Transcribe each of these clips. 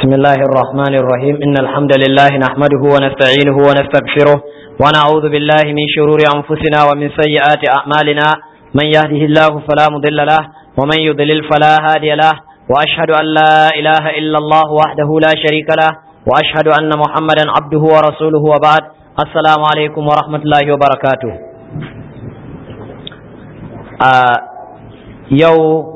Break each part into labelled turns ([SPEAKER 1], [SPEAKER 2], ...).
[SPEAKER 1] بسم الله الرحمن الرحيم إن الحمد لله نحمده ونستعينه ونستغفره ونعوذ بالله من شرور أنفسنا ومن سيئات أعمالنا من يهده الله فلا مضل له ومن يضلل فلا هادي له وأشهد أن لا إله إلا الله وحده لا شريك له وأشهد أن محمدا عبده ورسوله وبعد السلام عليكم ورحمة الله وبركاته آه يو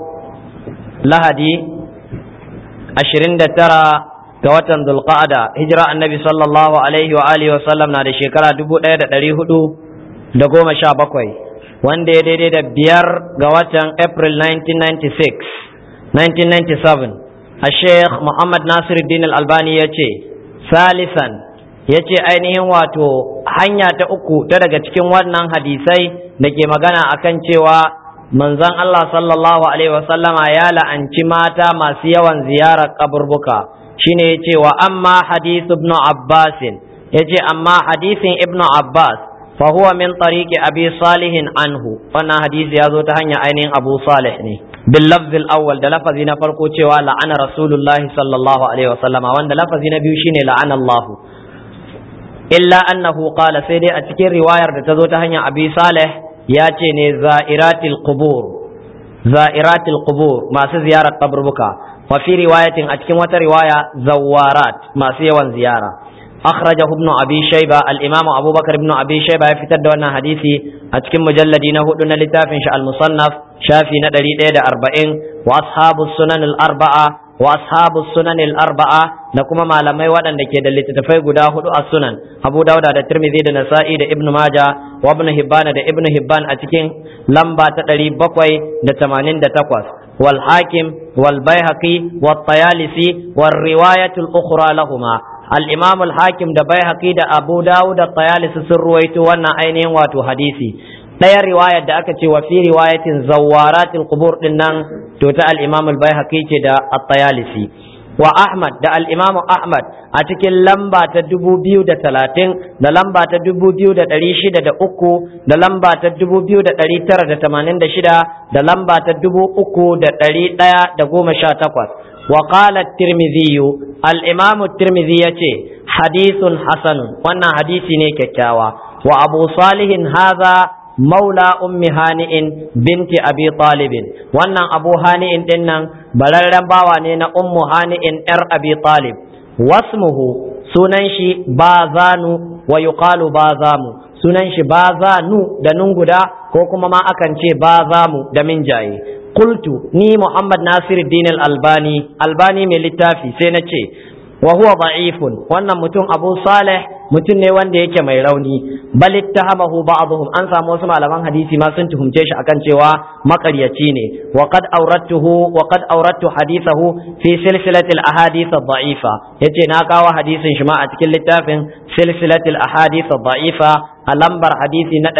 [SPEAKER 1] لهدي ashirin da tara ga watan Dulqa'ada hijira annabi sallallahu alaihi wa alihi wa sallam na da shekara dubu ɗaya da ɗari hudu da goma sha bakwai wanda ya daidai da biyar ga watan April 1996 1997 a Sheikh Muhammad Nasiruddin Al-Albani ya ce salisan ya ce ainihin wato hanya ta uku ta daga cikin wannan hadisai da ke magana akan cewa manzon Allah sallallahu alaihi wasallama ya la'anci mata masu yawan ziyarar kaburbuka shine yace wa amma hadith ibn Abbas yace amma hadisin ibn Abbas fa huwa min tariqi abi salih anhu wannan hadisi ya zo ta hanyar ainihin Abu Salih ne bil lafz al awwal da lafazi na farko cewa la'ana rasulullahi sallallahu alaihi wasallama wanda lafazi na biyu shine la'ana Allah illa annahu qala sai dai a cikin riwayar da ta zo ta hanyar abi salih ya ce ne za'iratil qubur za'iratil qubur masu ziyarar kaburbuka wa fi riwayatin a cikin wata riwaya zawarat masu yawan ziyara akhrajahu ibn abi shayba al-imam abubakar ibn abi shayba ya fitar da wannan hadisi a cikin mujalladi na hudu na littafin shi al-musannaf shafi na 140 wa ashabus sunan al-arba'a wa ashabu sunan al-arba'a da kuma malamai waɗanda ke da littattafai guda hudu a sunan Abu Dawud da Tirmidhi da Nasa'i da Ibn Majah wa Ibn Hibban da Ibn Hibban a cikin lamba ta 788 wal Hakim wal Baihaqi wal Tayalisi wal riwayat al-ukhra lahumma al-Imam al-Hakim da Baihaqi da Abu Dawud da Tayalisi sun ruwaito wannan ainihin wato hadisi ɗaya riwayar da aka ce wa fi riwayatin zawaratil qubur din nan to ta al-Imam al-Baihaqi ce da at-Tayalisi wa Ahmad da al-Imam Ahmad a cikin lamba ta dubu biyu da talatin da lamba ta dubu biyu da ɗari shida da uku da lamba ta dubu biyu da ɗari tara da tamanin da shida da lamba ta dubu uku da ɗari ɗaya da goma sha takwas wa qala at-Tirmidhi al-Imam at-Tirmidhi yace hadithun hasanun wannan hadisi ne kyakkyawa wa Abu Salihin hadha maula ummi hani'in binti abi talibin wannan abu hani'in din nan bararren bawa ne na ummu hani'in yar abi talib wasmuhu sunan shi bazanu wa yuqalu bazamu sunan shi bazanu da nun guda ko kuma ma akan ce bazamu da minjaye qultu ni muhammad nasiruddin al-albani albani mai littafi sai na ce wa huwa da'ifun wannan mutum abu salih mutum ne wanda yake mai rauni bal ittahamahu ba'dhum an samu wasu malaman hadisi ma sun tuhumce shi akan cewa makaryaci ne wa qad awrattuhu wa qad awrattu hadithahu fi silsilatil ahadith ad-da'ifa yace na kawo hadisin shi ma a cikin littafin silsilatil ahadith ad-da'ifa a lambar hadisi na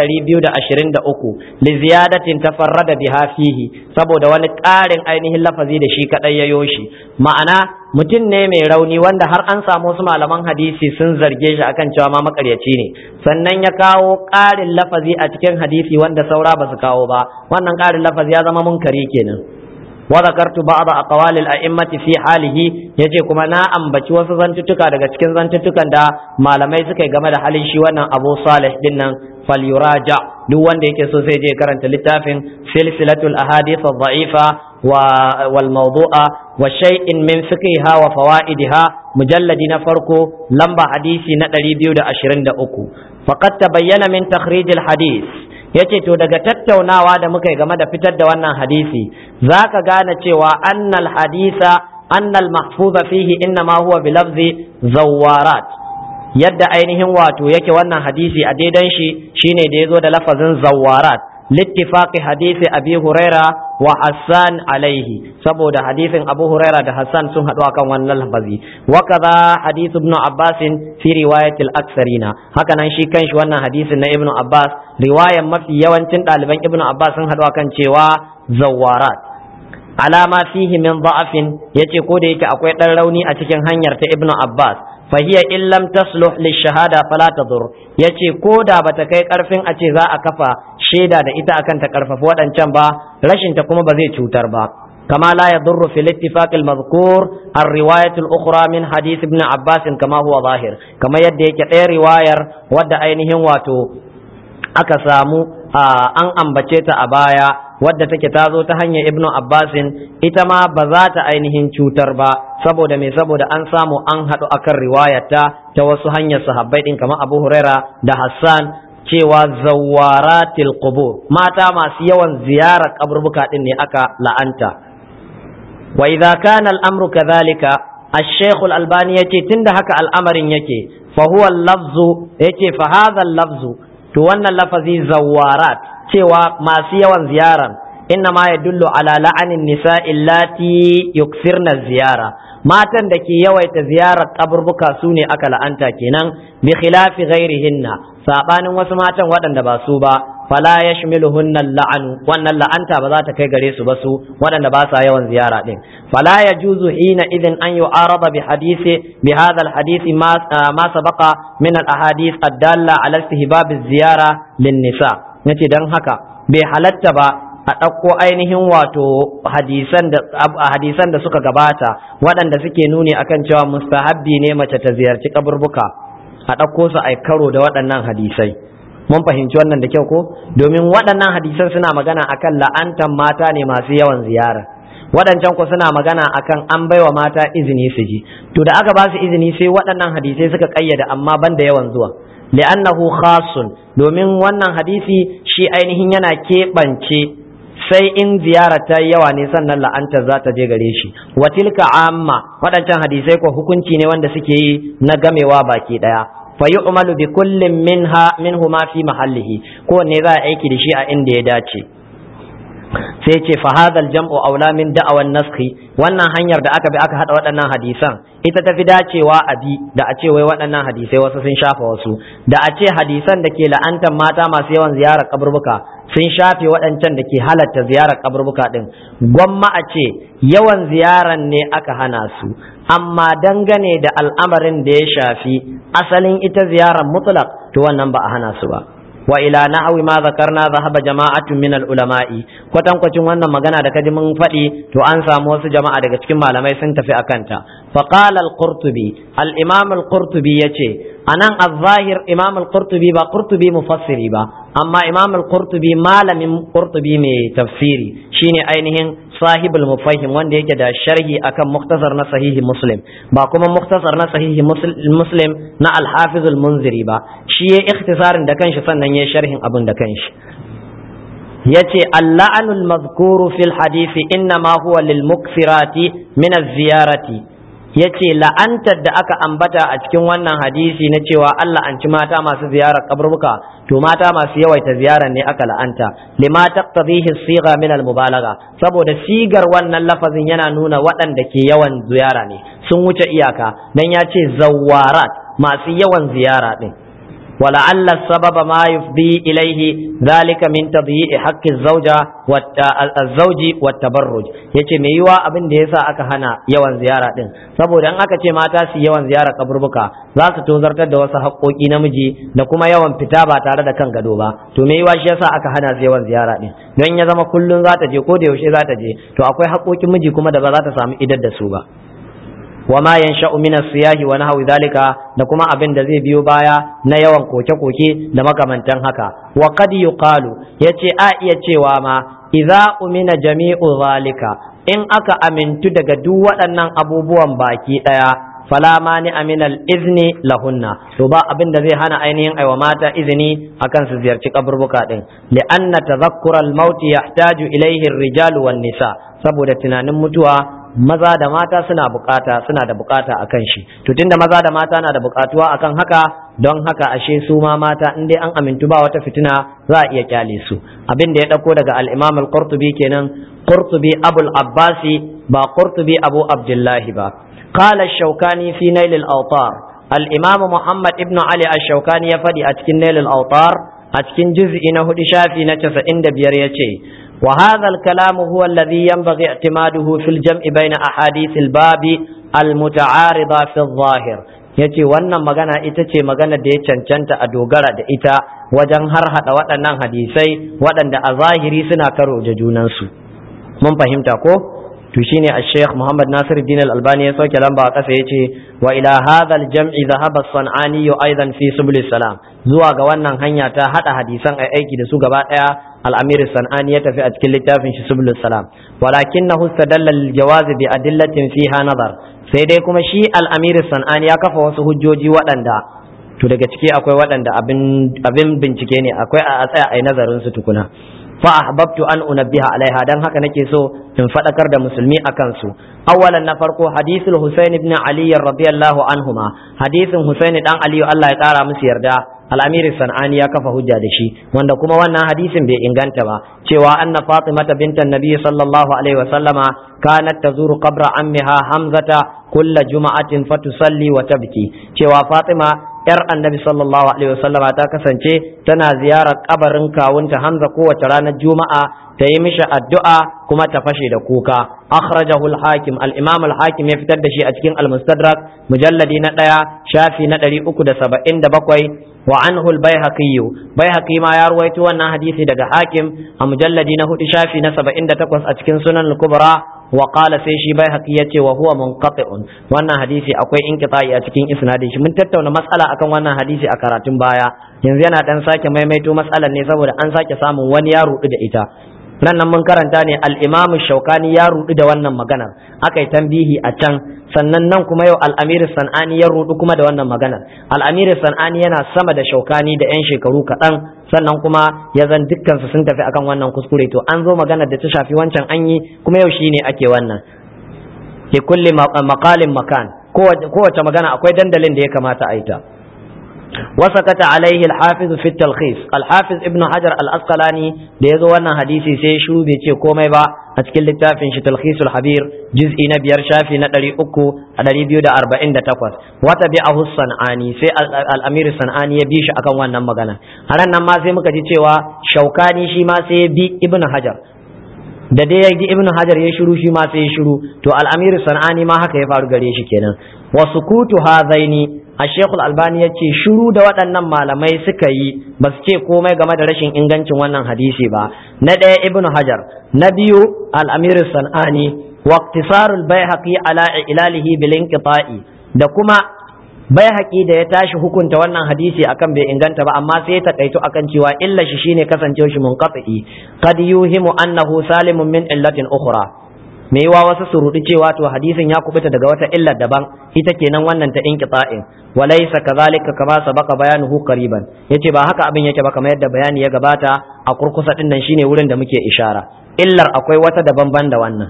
[SPEAKER 1] 223 li ziyadatin tafarrada biha fihi saboda wani ƙarin ainihin lafazi da shi kadai yayo shi ma'ana mutum ne mai rauni wanda har an samu wasu malaman hadisi sun zarge shi akan cewa ma makaryaci ne sannan ya kawo ƙarin lafazi a cikin hadisi wanda saura ba su kawo ba wannan ƙarin lafazi ya zama munkari kenan wa zakartu ba'd aqwali al-a'immati fi halihi yace kuma na ambaci wasu zantuttuka daga cikin zantuttukan da malamai suka yi game da halin shi wannan Abu Salih din nan falyuraja duk wanda yake so sai je karanta littafin silsilatul ahadith ad-da'ifa wal mawdu'a wa shay'in min fiqhiha wa fawaidiha mujalladi na farko lamba hadisi na 223 faqad tabayyana min takhrij al-hadith yace to daga tattaunawa da muka yi game da fitar da wannan hadisi zaka gane cewa annal hadisa annal mahfuza fihi innama huwa bi lafzi zawarat yadda ainihin wato yake wannan hadisi a daidan shi shine da yazo da lafazin zawarat littifaqi hadisi abi huraira wa hassan alaihi saboda hadisin abu huraira da hassan sun haɗu akan wannan lafazi wa kaza hadith ibn abbas fi riwayat al-aksarina haka nan shi kanshi wannan hadisin na ibn abbas riwayan mafi yawancin ɗaliban ibn abbas sun haɗu akan cewa zawarat alama fihi min da'afin yace ko da yake akwai ɗan rauni a cikin hanyar ta ibn abbas fahiya in lam tasluh lishahada fala tadur yace ko da bata kai karfin a ce za a kafa shaida da ita akan ta karfafa waɗancan ba rashin ta kuma ba zai cutar ba كما لا يضر في الاتفاق المذكور الرواية الأخرى من حديث ابن عباس كما هو ظاهر كما يدي كتير رواية ود أينهم واتو أكسامو an ambace ta a baya wadda take ta zo ta hanyar ibnu abbasin ita ma ba za ta ainihin cutar ba saboda me saboda an samu an haɗu akan riwayata ta wasu hanyar sahabbai ɗin kamar abu huraira da hassan cewa zawaratil qubur mata masu yawan ziyarar kaburbuka ɗin ne aka la'anta wa idza kana al-amru kadhalika الشيخ الألباني يتي تند هكا الأمر يكي فهو اللفظ يتي فهذا اللفظ to wannan lafazi zawarat cewa masu yawan ziyaran inna ma ya dullu ala la'anin nisa illati yuksirna ziyara matan da ke yawaita ziyarar kaburbuka su ne aka la'anta kenan bi khilafi ghairihinna sabanin wasu matan waɗanda ba su ba fala yashmiluhunna la'anu wannan la'anta ba za ta kai gare su ba su waɗanda ba sa yawan ziyara din fala yajuzu hina idin an yu'arada bi hadisi bi hadha al hadisi ma ma sabaqa min al ahadith ad-dalla ala istihbab az-ziyara lin nisa yace dan haka bai halatta ba a ɗauko ainihin wato hadisan da hadisan da suka gabata waɗanda suke nuni akan cewa mustahabbi ne mace ta ziyarci kaburbuka a ɗauko su ai karo da waɗannan hadisai mun fahimci wannan da kyau ko domin waɗannan hadisan suna magana akan la'antan mata ne masu yawan ziyara waɗancan ku suna magana akan an baiwa mata izini su ji to da aka ba su izini sai waɗannan hadisai suka ƙayyada amma ban da yawan zuwa li'annahu khasun domin wannan hadisi shi ainihin yana keɓance sai in ziyara ta yawa ne sannan la'antar za ta je gare shi wa tilka amma waɗancan hadisai ko hukunci ne wanda suke yi na gamewa baki ɗaya fa yu'malu bi kullin minha minhu ma fi mahallihi ko ne za a aiki da shi a inda ya dace sai ce fa hadha jamu aula min da'awan naskhi wannan hanyar da aka bi aka hada waɗannan hadisan ita ta fi dacewa a bi da a ce wai waɗannan hadisai wasu sun shafa wasu da a ce hadisan da ke la'antar mata masu yawan ziyarar kaburbuka sun shafe waɗancan da ke halatta ziyarar kaburbuka din gwamma a ce yawan ziyaran ne aka hana su amma dangane da al'amarin da ya shafi asalin ita ziyarar mutlaq to wannan ba a hana su ba wa ila nahwi ma zakarna zahaba jama'atun min ulama'i kwatan kwacin wannan magana da kaji mun faɗi to an samu wasu jama'a daga cikin malamai sun tafi akan ta fa qala al-qurtubi al-imam al-qurtubi yace anan az-zahir imam al-qurtubi ba qurtubi mufassiri ba amma imam al-qurtubi malamin qurtubi mai tafsiri shine ainihin sahibul mufahim wanda yake da sharhi akan muktasar na sahihi muslim ba kuma muktasar na sahihi muslim na al-hafiz al-munziri ba shi ya ikhtisarin da kanshi sannan ya sharhin abin da kanshi yace al-la'nul mazkuru fil hadisi inna ma huwa lil mukfirati min az-ziyarati yace la'antar da aka ambata a cikin wannan hadisi na cewa Allah an ci mata masu ziyarar kaburbuka to mata masu yawaita ziyarar ne aka la'anta lima taqtadihi siga min al-mubalagha saboda sigar wannan lafazin yana nuna waɗanda ke yawan ziyara ne sun wuce iyaka dan ya ce zawarat masu yawan ziyara din ولعل السبب ما يفضي إليه ذلك من تضييع حق الزوجة والزوج والتبرج yace me yiwa abin da yasa aka hana yawan ziyara din saboda in aka ce mata su yawan ziyara kaburbuka za su tozartar da wasu haƙoƙi namiji da kuma yawan fita ba tare da kan gado ba to me yiwa shi yasa aka hana su yawan ziyara din don ya zama kullun za ta je ko da yaushe za ta je to akwai haƙoƙin miji kuma da ba za ta samu idar da su ba wa ma yansha'u min as-siyahi wa nahwi dhalika da kuma abin da zai biyo baya na yawan koke-koke da makamantan haka wa qad yuqalu yace a iya cewa ma idza umina jami'u zalika in aka amintu daga duk waɗannan abubuwan baki daya fala mani aminal izni lahunna to ba abin da zai hana ainihin aiwa mata izini akan su ziyarci kaburbuka din li'anna tadhakkura al-maut yahtaju ilayhi ar-rijalu wan-nisa saboda tunanin mutuwa maza da mata suna bukata suna da bukata akan shi to tunda maza da mata na da bukatuwa akan haka don haka ashe su ma mata in dai an amintu ba wata fitina za a iya kyale su abin da ya dauko daga al-Imam al-Qurtubi kenan Qurtubi Abul Abbasi ba Qurtubi Abu Abdullahi ba qala ash-Shawkani fi Nail al-Awtar al-Imam Muhammad ibn Ali ash-Shawkani ya fadi a cikin Nail al-Awtar a cikin juz'i na hudu shafi na 95 yace وهذا الكلام هو الذي ينبغي اعتماده في الجمع بين أحاديث الباب المتعارضة في الظاهر yace wannan magana ita ce magana da ya cancanta a dogara da ita wajen har hada waɗannan hadisai waɗanda a zahiri suna karo da junansu mun fahimta ko to shine al-Sheikh Muhammad Nasiruddin Al-Albani ya sauke lamba a ƙasa yace wa ila hadha al-jam'i dhahaba as-San'ani aidan fi subul salam zuwa ga wannan hanya ta hada hadisan ai aiki da su gaba daya al-Amir San'ani ya tafi a cikin littafin shi subul salam walakinahu istadalla al-jawaz bi adillatin fiha nazar sai dai kuma shi al-Amir San'ani ya kafa wasu hujjoji waɗanda to daga ciki akwai waɗanda abin bincike ne akwai a tsaya a nazarin su tukuna fa ahbabtu an unabbiha alaiha dan haka nake so in fadakar da musulmi akan su awwalan na farko hadithul husain ibn ali radiyallahu anhuma hadithin husain dan ali Allah ya kara musu yarda al-amir sanani ya kafa hujja da shi wanda kuma wannan hadisin bai inganta ba cewa anna fatimata bintan nabi sallallahu alaihi wa sallama kanat tazuru qabra ammiha hamzata kulla juma'atin fatusalli wa tabki cewa fatima yar annabi sallallahu alaihi wasallama ta kasance tana ziyarar kabarin kawunta hamza kowace ranar juma'a ta yi mishi addu'a kuma ta fashe da kuka akhrajahu al-hakim al-imam al-hakim ya fitar da shi a cikin al-mustadrak mujalladi na ɗaya shafi na ɗari uku da saba'in da bakwai wa anhu al-baihaqi baihaqi ma ya ruwaito wannan hadisi daga hakim a mujalladi na hudu shafi na saba'in da takwas a cikin sunan al-kubra wa qala sai shi bai haƙi yace wa huwa munqati'un wannan hadisi akwai inqita'i a cikin isnadin shi mun tattauna matsala akan wannan hadisi a karatun baya yanzu yana dan sake maimaito matsalar ne saboda an sake samun wani ya rudu da ita nan nan mun karanta ne al-imam shaukani ya rudu da wannan maganar aka yi tambihi a can sannan nan kuma yau al-amir sanani ya rudu kuma da wannan maganar al-amir sanani yana sama da shaukani da yan shekaru kaɗan sannan kuma ya zan dukkansu sun tafi akan wannan kuskure to an zo maganar da ta shafi wancan an yi kuma yau shine ake wannan ke kulli maqalin makan kowace magana akwai dandalin da ya kamata a yi ta وسكت عليه الحافظ في التلخيص الحافظ ابن حجر الأسقلاني da yazo wannan hadisi sai shiru bai ce komai ba a cikin littafin shi talkhisul habir juz'i na biyar shafi na ɗari uku a ɗari biyu da arba'in da takwas wata bi ahu san'ani sai al'amir san'ani ya bi shi akan wannan magana a ran nan ma sai muka ji cewa shaukani shi ma sai ya bi ibn hajar da dai ya ji ibn hajar ya shiru shi ma sai ya shiru to al'amir san'ani ma haka ya faru gare shi kenan wa sukutu hadaini a shekul albani ya ce shiru da waɗannan malamai suka yi ba su ce komai game da rashin ingancin wannan hadisi ba na ɗaya ibn hajar na biyu al'amir san'ani wa iktisarul baihaqi ala ilalihi bil inqita'i da kuma baihaqi da ya tashi hukunta wannan hadisi akan bai inganta ba amma sai ya takaito akan cewa illa shi shine kasancewa shi munqati qad yuhimu annahu salimun min illatin ukhra me yiwa wasu su rudi cewa to hadisin ya kubuta daga wata illar daban ita kenan wannan ta inqita'in walaysa kadhalika kama sabaqa bayanuhu qariban yace ba haka abin yake ba kamar yadda bayani ya gabata a kurkusa din nan shine wurin da muke ishara illar akwai wata daban ban da wannan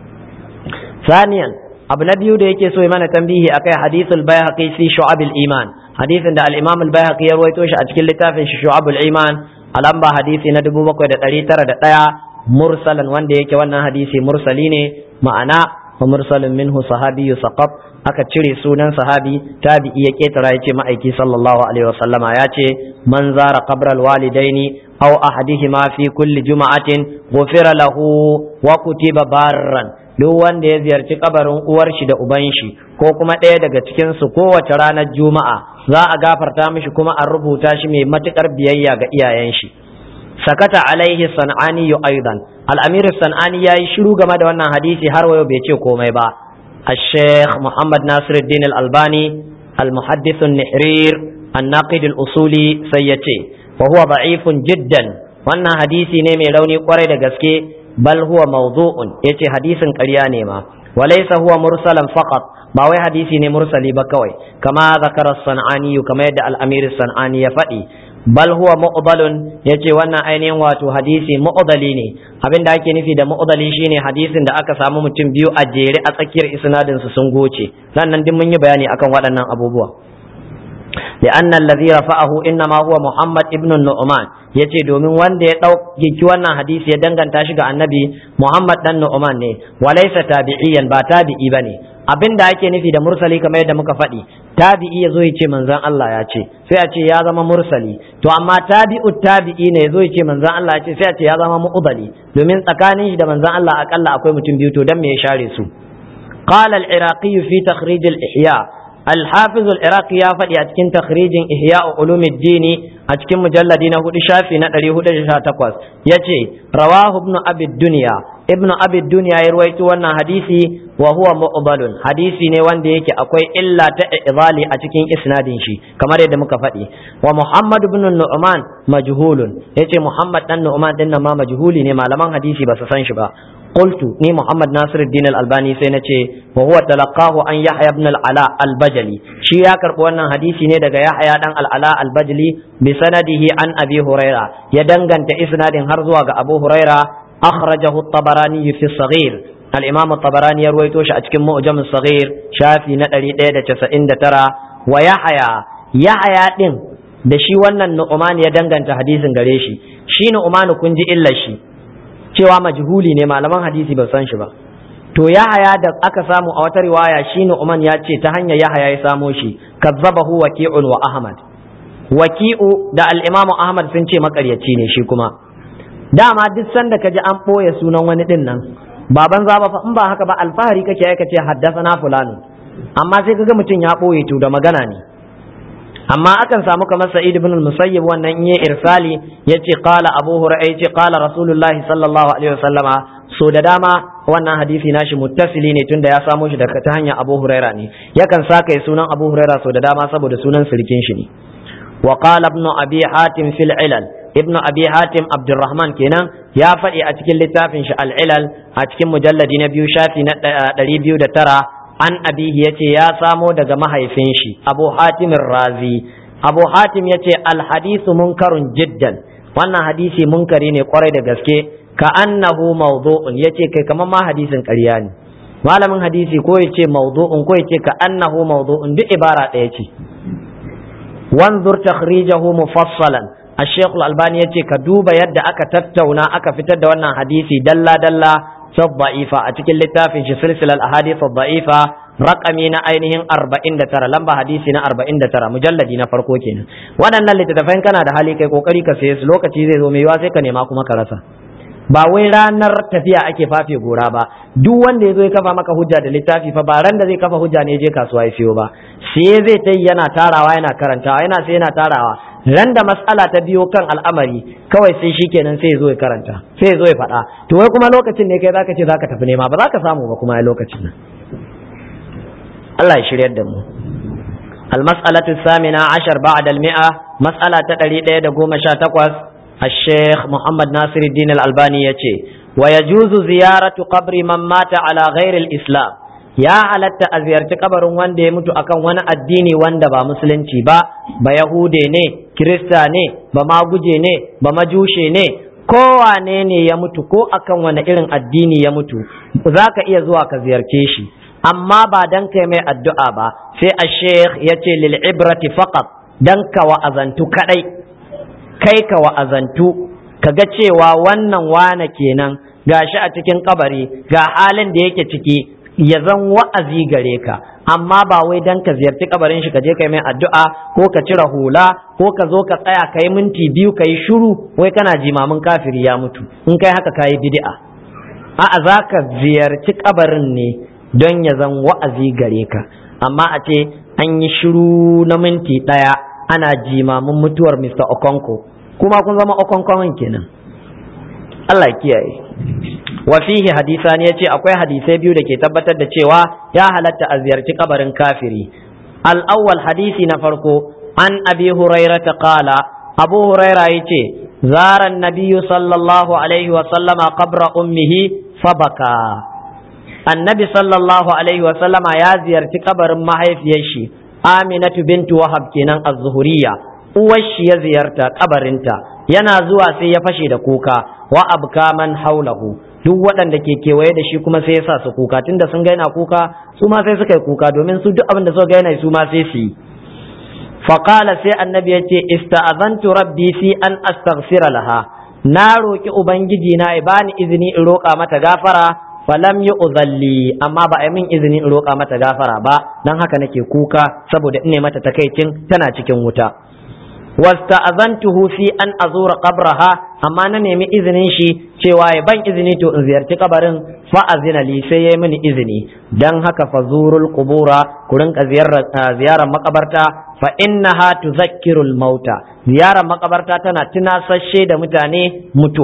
[SPEAKER 1] saniyan abu na biyu da yake so ya mana tambihi akai hadithul bayhaqi fi shu'abil iman hadisin da al-imam al-bayhaqi ya rawaito shi a cikin littafin shi shu'abul iman a lamba hadisi na 7901 mursalan wanda yake wannan hadisi mursali ne ma'ana wa mursalin minhu sahabiyyu saqab aka cire sunan sahabi tabi'i ya ketara yace ma'aiki sallallahu alaihi wasallama ya ce man zara qabral walidaini aw ahadihima fi kulli juma'atin ghufira lahu wa kutiba barran duk wanda ya ziyarci kabarin uwar shi da uban shi ko kuma ɗaya daga cikin su kowace ranar juma'a za a gafarta mishi kuma an rubuta shi mai matukar biyayya ga iyayen shi sakata alaihi san'ani aidan al'amir san'ani ya yi shiru game da wannan hadisi har wayo bai ce komai ba الشيخ محمد ناصر الدين الألباني المحدث النحرير الناقد الأصولي سيتي وهو ضعيف جدا wannan hadisi ne mai rauni kwarai da gaske bal huwa mawdu'un yace hadisin ƙarya ne ma walaysa huwa mursalan faqat ba wai hadisi ne mursali ba kawai kama zakara sanani kama yadda al-amir sanani ya faɗi bal huwa mu'dalun yace wannan ainihin wato hadisi mu'dali ne abinda ake nufi da mu'dali shine hadisin da aka samu mutum biyu a jere a tsakiyar isnadin su sun goce sannan din mun yi bayani akan waɗannan abubuwa لأن الذي رفعه إنما هو محمد ابن النعمان yace domin wanda ya ɗauki wannan hadisi ya danganta shi ga annabi Muhammad dan Nu'man ne walaysa tabi'iyan ba tabi'i bane abinda ake nufi da mursali kamar yadda muka faɗi tabi'i yazo ya ce manzon Allah ya ce sai a ce ya zama mursali to amma tabi'u tabi'i ne yazo ya ce manzon Allah ya ce sai a ce ya zama mu'dali domin tsakanin shi da manzon Allah akalla akwai mutum biyu to dan me ya share su قال العراقي في تخريج الإحياء الحافظ العراقي يا فدي أتكن تخريج إحياء علوم الدين أتكن مجلدين هدي شافي نتري هدي شاتقوس يتي رواه ابن أبي الدنيا ibnu abi dunya ya ruwaito wannan hadisi wa huwa mu'dalun hadisi ne wanda yake akwai illa ta idali a cikin isnadin shi kamar yadda muka faɗi wa muhammad ibn nu'man majhulun yace muhammad dan nu'man din nan ma majhuli ne malaman hadisi ba su san shi ba qultu ni muhammad nasir din al-albani sai nace wa huwa talaqahu an yahya ibn al-ala al-bajali shi ya karbi wannan hadisi ne daga yahya dan al-ala al-bajali bi sanadihi an abi huraira ya danganta isnadin har zuwa ga abu huraira akhrajahu at-tabarani fi as-saghir al-imam at-tabarani ya ruwaito shi a cikin mu'jam as-saghir shafi na 199 wa yahya yahya din da shi wannan nu'man ya danganta hadisin gare shi shi nu'man kun ji illar shi cewa majhuli ne malaman hadisi ba san shi ba to yahaya da aka samu a wata riwaya shi nu'man ya ce ta hanyar yahaya ya samo shi kazzabahu waqi'un wa ahmad waqi'u da al-imamu ahmad sun ce makaryaci ne shi kuma dama duk sanda kaji an ɓoye sunan wani din nan baban za ba in ba haka ba alfahari kake aika ce haddasa fulani amma sai kaga mutum ya ɓoye to da magana ne amma akan samu kamar sa'id ibn al-musayyib wannan in irsali yace qala abu hurairah yace qala rasulullahi sallallahu alaihi wasallama so da dama wannan hadisi nashi muttasili ne tunda ya samo shi daga ta hanyar abu hurairah ne yakan saka sunan abu hurairah so da dama saboda sunan sirkin shi ne wa qala ibn abi hatim fil ilal ibn abi hatim abdurrahman kenan ya faɗi a cikin littafin shi al-ilal a cikin mujalladi na biyu shafi na ɗari biyu da tara an abihi ya ce ya samo daga mahaifin shi abu hatimin razi abu hatim ya ce alhadisu munkarun jiddan wannan hadisi munkari ne kwarai da gaske ka annahu mawdu'un ya ce kai kamar ma hadisin ƙarya ne malamin hadisi ko ya ce mawdu'un ko ya ce ka annahu mawdu'un duk ibara ɗaya ce wanzur takhrijahu mufassalan الشيخ الألباني يتي كدوبا يد أكا تتونا أكا فتد وانا حديثي دلا دلا في الضعيفة أتكل لتافي في سلسلة الأحاديث الضعيفة رقمين أينهم أربعين ترى لمبا حديثنا أربعين ترى مجلدين فرقوكين وانا اللي تتفين كان هذا حالي كي كوكري كسيس لو كتيزي زومي واسي كان يماكو مكرسا ba wai ranar tafiya ake fafe gora ba duk wanda ya zo ya kafa maka hujja da littafi fa ba ran da zai kafa hujja ne je kasuwa ya siyo ba sai zai ta yana tarawa yana karantawa yana sai yana tarawa ran da matsala ta biyo kan al'amari kawai sai shi kenan sai ya zo ya karanta sai ya zo ya faɗa to wai kuma lokacin ne kai zaka ce zaka tafi nema ba za ka samu ba kuma a lokacin nan Allah ya shiryar da mu المسألة الثامنة عشر بعد المئة مسألة تقريد قوم شاتقوس الشيخ محمد ناصر الدين الألباني يتي ويجوز زيارة قبر من مات على غير الإسلام ya halatta a ziyarci kabarin wanda ya mutu akan wani addini wanda ba musulunci ba ba yahude ne kirista ne ba maguje ne ba majushe ne kowane ne ya mutu ko akan wani irin addini ya mutu za ka iya zuwa ka ziyarce shi amma ba dan kai mai addu'a ba sai a sheikh ya ce lil ibrati faqat dan ka wa'azantu kadai kai ka wa'azantu ka ga cewa wannan wane kenan gashi a cikin kabari ga halin da yake ciki ya zan wa'azi gare ka amma ba wai dan ka ziyarci kabarin shi ka je kai mai addu'a ko ka cire hula ko ka zo ka tsaya ka yi minti biyu ka yi shuru wai kana jimamin kafiri ya mutu in kai haka ka yi bid'a a'a za ka ziyarci kabarin ne don ya zan wa'azi gare ka amma a ce an yi shiru na minti ɗaya ana jimamin mutuwar Mr. Okonko kuma kun zama Okonkon kenan Allah kiyaye wa fihi hadisan yace akwai hadisai biyu da ke tabbatar da cewa ya halatta a ziyarci kabarin kafiri al-awwal hadisi na farko an abi hurairah qala abu huraira yace zara nabiyyu sallallahu alaihi wa sallama qabra ummihi fabaka annabi sallallahu alaihi wa sallama ya ziyarci kabarin mahaifiyar shi aminatu bintu wahab kenan az-zuhuriyya uwar shi ya ziyarta kabarinta yana zuwa sai ya fashe da kuka wa abka man haulahu duk waɗanda ke kewaye da shi kuma sai ya sa su kuka tunda sun gaina kuka su ma sai suka yi kuka domin su duk abin da suka gaina su ma sai su yi faqala sai annabi ya ce ista'azantu rabbi fi an astaghfira laha na roki ubangiji na ya bani izini in roƙa mata gafara falam yi uzalli amma ba a min izini in roƙa mata gafara ba dan haka nake kuka saboda in ne mata takaicin tana cikin wuta wasta'azantuhu fi an azura qabraha amma na nemi izinin shi cewa ya ban izini to in ziyarci kabarin fa azina li sai yayi mini izini dan haka fazurul qubura ku rinka ziyarar makabarta fa innaha tuzakkirul mauta ziyarar makabarta tana tunasashe da mutane mutuwa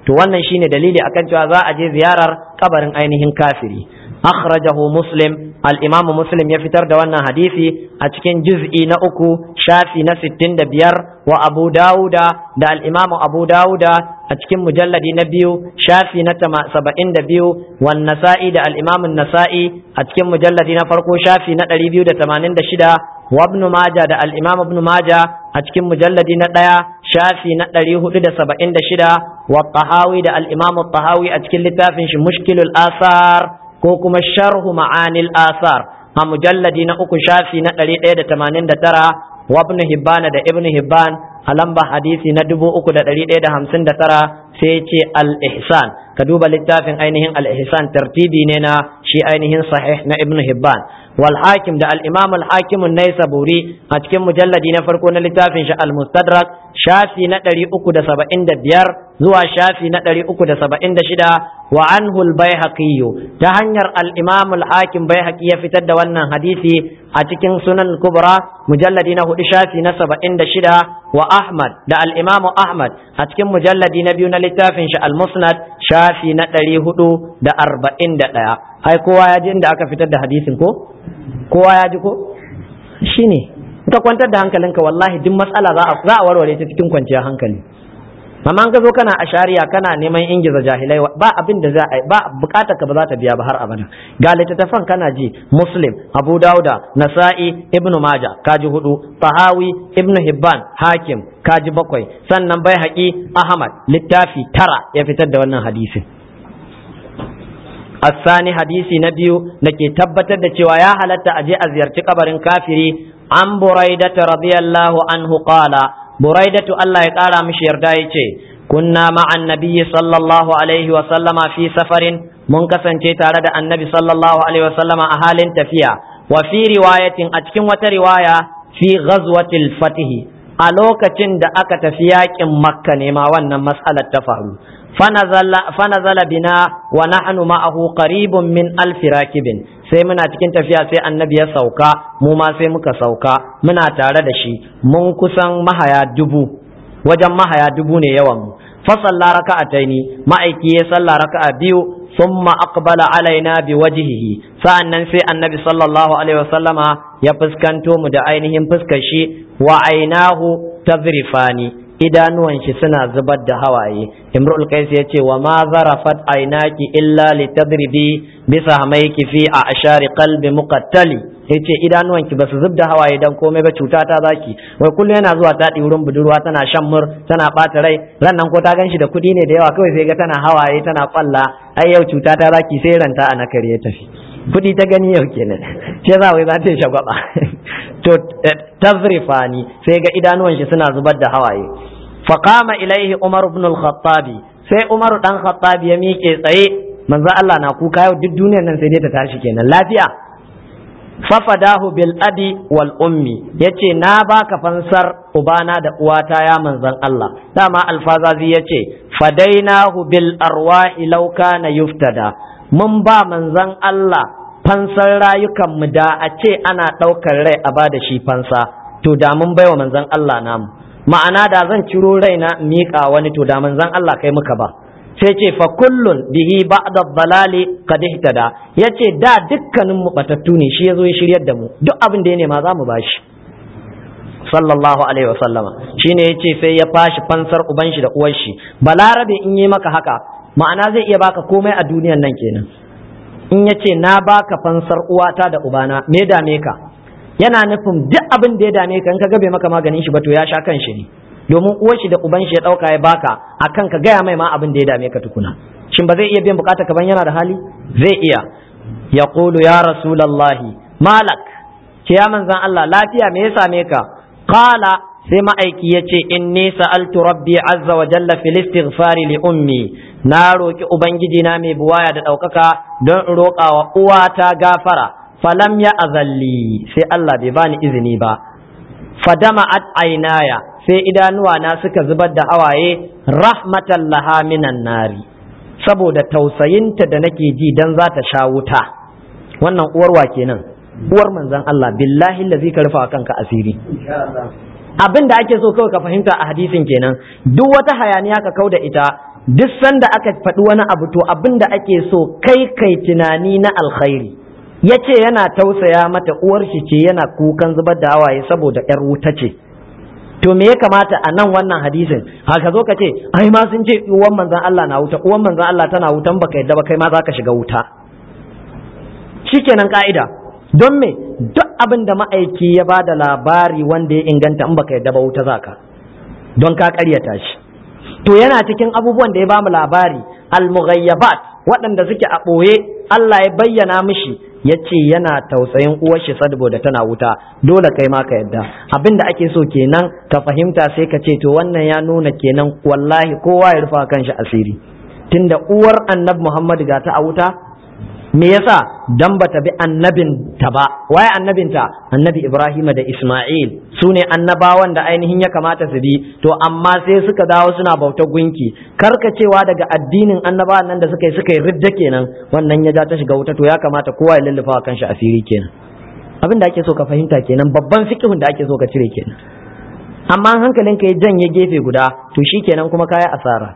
[SPEAKER 1] to wannan shine dalili akan cewa za a je ziyarar kabarin ainihin kafiri akhrajahu muslim al-imam muslim ya fitar da wannan hadisi a cikin juz'i na uku shafi na 65 wa abu dauda da al-imam abu dauda a cikin mujalladi na biyu shafi na 72 wan nasa'i da al-imam an-nasa'i a cikin mujalladi na farko shafi na 286 wa ibn majah da al-imam ibn majah a cikin mujalladi na ɗaya shafi na 476 wa tahawi da al-imam tahawi a cikin littafin shi mushkilul asar ko kuma sharhu ma'anil asar a mujalladi na uku shafi na ɗari ɗaya da tamanin da tara wa ibn hibban da ibn hibban a lamba hadisi na dubu uku da ɗari ɗaya da hamsin da tara sai ce al-ihsan ka duba littafin ainihin al-ihsan tartibi ne na shi ainihin sahih na ibn hibban wal hakim da al-imam al-hakim an-naisaburi a cikin mujalladi na farko na littafin shi al-mustadrak shafi na ɗari uku da saba'in da biyar zuwa shafi na ɗari uku da saba'in da shida wa anhu al-baihaqi ta hanyar al-imam al-hakim baihaqi ya fitar da wannan hadisi a cikin sunan kubra mujalladi na hudu shafi na saba'in da shida wa ahmad da al-imam ahmad a cikin mujalladi na biyu na littafin shi al-musnad shafi na ɗari hudu da arba'in da ɗaya ai kowa ya ji inda aka fitar da hadisin ko kowa ya ji ko shine ka kwantar da hankalinka wallahi duk matsala za a warware ta cikin kwanciyar hankali amma an ka zo kana a shari'a kana neman ingiza jahilai ba abin da za a ba bukatar ka ba za ta biya ba har abada ga littattafan kana ji muslim abu dauda nasa'i ibn maja kaji hudu tahawi ibn hibban hakim kaji bakwai sannan bai haƙi ahmad littafi tara ya fitar da wannan hadisin الثاني حديثي نبيو نكي تبت cewa ya halatta aje a ziyarci kabarin kafiri an buraidata radiyallahu anhu qala buraidatu Allah ya kara mishi yarda yace kunna ma'an nabiyyi sallallahu alaihi wa sallama fi safarin mun kasance tare da annabi sallallahu alaihi wa sallama a halin tafiya wa fi riwayatin a cikin wata riwaya fi ghazwatil fatih a lokacin da aka tafi yakin makka ne ma wannan mas'alar ta faru fanazala bina wa nahnu ma'ahu qaribun min alf rakibin sai muna cikin tafiya sai annabi ya sauka mu ma sai muka sauka muna tare da shi mun kusan mahaya dubu wajen mahaya dubu ne yawan mu fa salla raka'ataini ma'aiki ya salla raka'a biyu thumma aqbala alaina bi wajhihi sa'annan sai annabi sallallahu alaihi wasallama ya fuskanto mu da ainihin fuskar shi wa ainahu tazrifani idanuwan shi suna zubar da hawaye imrul qais ya ce wa ma zarafat ainaki illa litadribi bisa hamaiki fi a ashari qalbi muqattali yace idanuwan ki basu zub da hawaye dan komai ba cuta ta zaki wai kullu yana zuwa ta wurin budurwa tana shan mur tana bata rai ran nan ko ta ganshi da kudi ne da yawa kawai sai ga tana hawaye tana kwalla ai yau cuta ta zaki sai ranta a nakare ya tafi kudi ta gani yau kenan ce za wai za ta shagwaba to tazrifani sai ga idanuwan shi suna zubar da hawaye faqama ilaihi umar ibn al-khattabi sai umar dan khattabi ya miƙe tsaye manzo Allah na kuka yau duk duniyar nan sai dai ta tashi kenan lafiya fafadahu bil abi wal ummi yace na baka fansar ubana da uwata ya manzon Allah dama alfazazi yace fadainahu bil arwahi law kana yuftada mun ba manzon Allah fansar rayukanmu da a ce ana ɗaukar rai a ba da shi fansa to da mun baiwa manzon Allah namu ma'ana da zan ciro raina miƙa wani to da manzon Allah kai muka ba sai ce fa kullun bihi ba'da dalali qad ihtada yace da dukkanin mu batattu ne shi yazo ya shiryar da mu duk abin da ya nema za mu bashi sallallahu alaihi wasallama shine yace sai ya fashi fansar uban shi da uwar shi balarabe in yi maka haka ma'ana zai iya baka komai a duniyan nan kenan in ya ce na baka fansar uwata da ubana me dame ka yana nufin duk abin da ya dame ka in ka gabe maka maganin shi ba to ya sha kan shi ne domin uwar shi da uban shi ya dauka ya baka akan ka gaya mai ma abin da ya dame ka tukuna shin ba zai iya biyan bukata ka ban yana da hali zai iya ya qulu ya rasulullahi malak ce ya manzan Allah lafiya me ya same ka qala sai ma'aiki ya ce inni sa'altu rabbi azza wa jalla fil istighfari li ummi na roki ubangiji na mai buwaya da ɗaukaka don in roƙa wa uwata gafara falam ya azalli sai Allah bai bani izini ba fadama at ainaya sai idanuwa na suka zubar da hawaye rahmatan laha minan nari saboda tausayinta da nake ji dan za ta sha wuta wannan uwarwa kenan uwar manzon Allah billahi lazi ka rufa kanka asiri abin da ake so kawai ka fahimta a hadisin kenan duk wata hayaniya ka kau da ita duk sanda aka faɗi wani abu to abin da ake so kai kai tunani na alkhairi ya ce yana tausaya mata uwar shi ce yana kukan zubar da hawaye saboda yar wuta ce to me ya kamata a nan wannan hadisin haka zo ka ce ai ma sun ce uwan manzon Allah na wuta uwan manzon Allah tana wutan baka yadda ba kai ma zaka shiga wuta shikenan ka'ida don me duk abin da ma'aiki ya ba da labari wanda ya inganta in baka yadda ba wuta zaka don ka karyata shi to yana cikin abubuwan da ya bamu labari al-mughayyabat waɗanda suke a ɓoye Allah ya bayyana mishi ya ce yana tausayin uwar shi saboda tana wuta dole kai ma ka yadda abin da ake so kenan ka fahimta sai ka ce to wannan ya nuna kenan wallahi kowa ya rufa kanshi asiri tunda uwar annabi Muhammad ga ta a wuta me yasa dan bata bi annabin ta ba waye annabin ta annabi Ibrahim da Isma'il su ne annabawan da ainihin ya kamata su bi to amma sai suka dawo suna bautar gunki karkacewa daga addinin annabawan nan da suka yi suka yi ridda kenan wannan ya ja ta shiga wuta to ya kamata kowa ya lullufa kan shi asiri kenan abin da ake so ka fahimta kenan babban fiqhun da ake so ka cire kenan amma hankalinka ya janye gefe guda to shikenan kuma kaya asara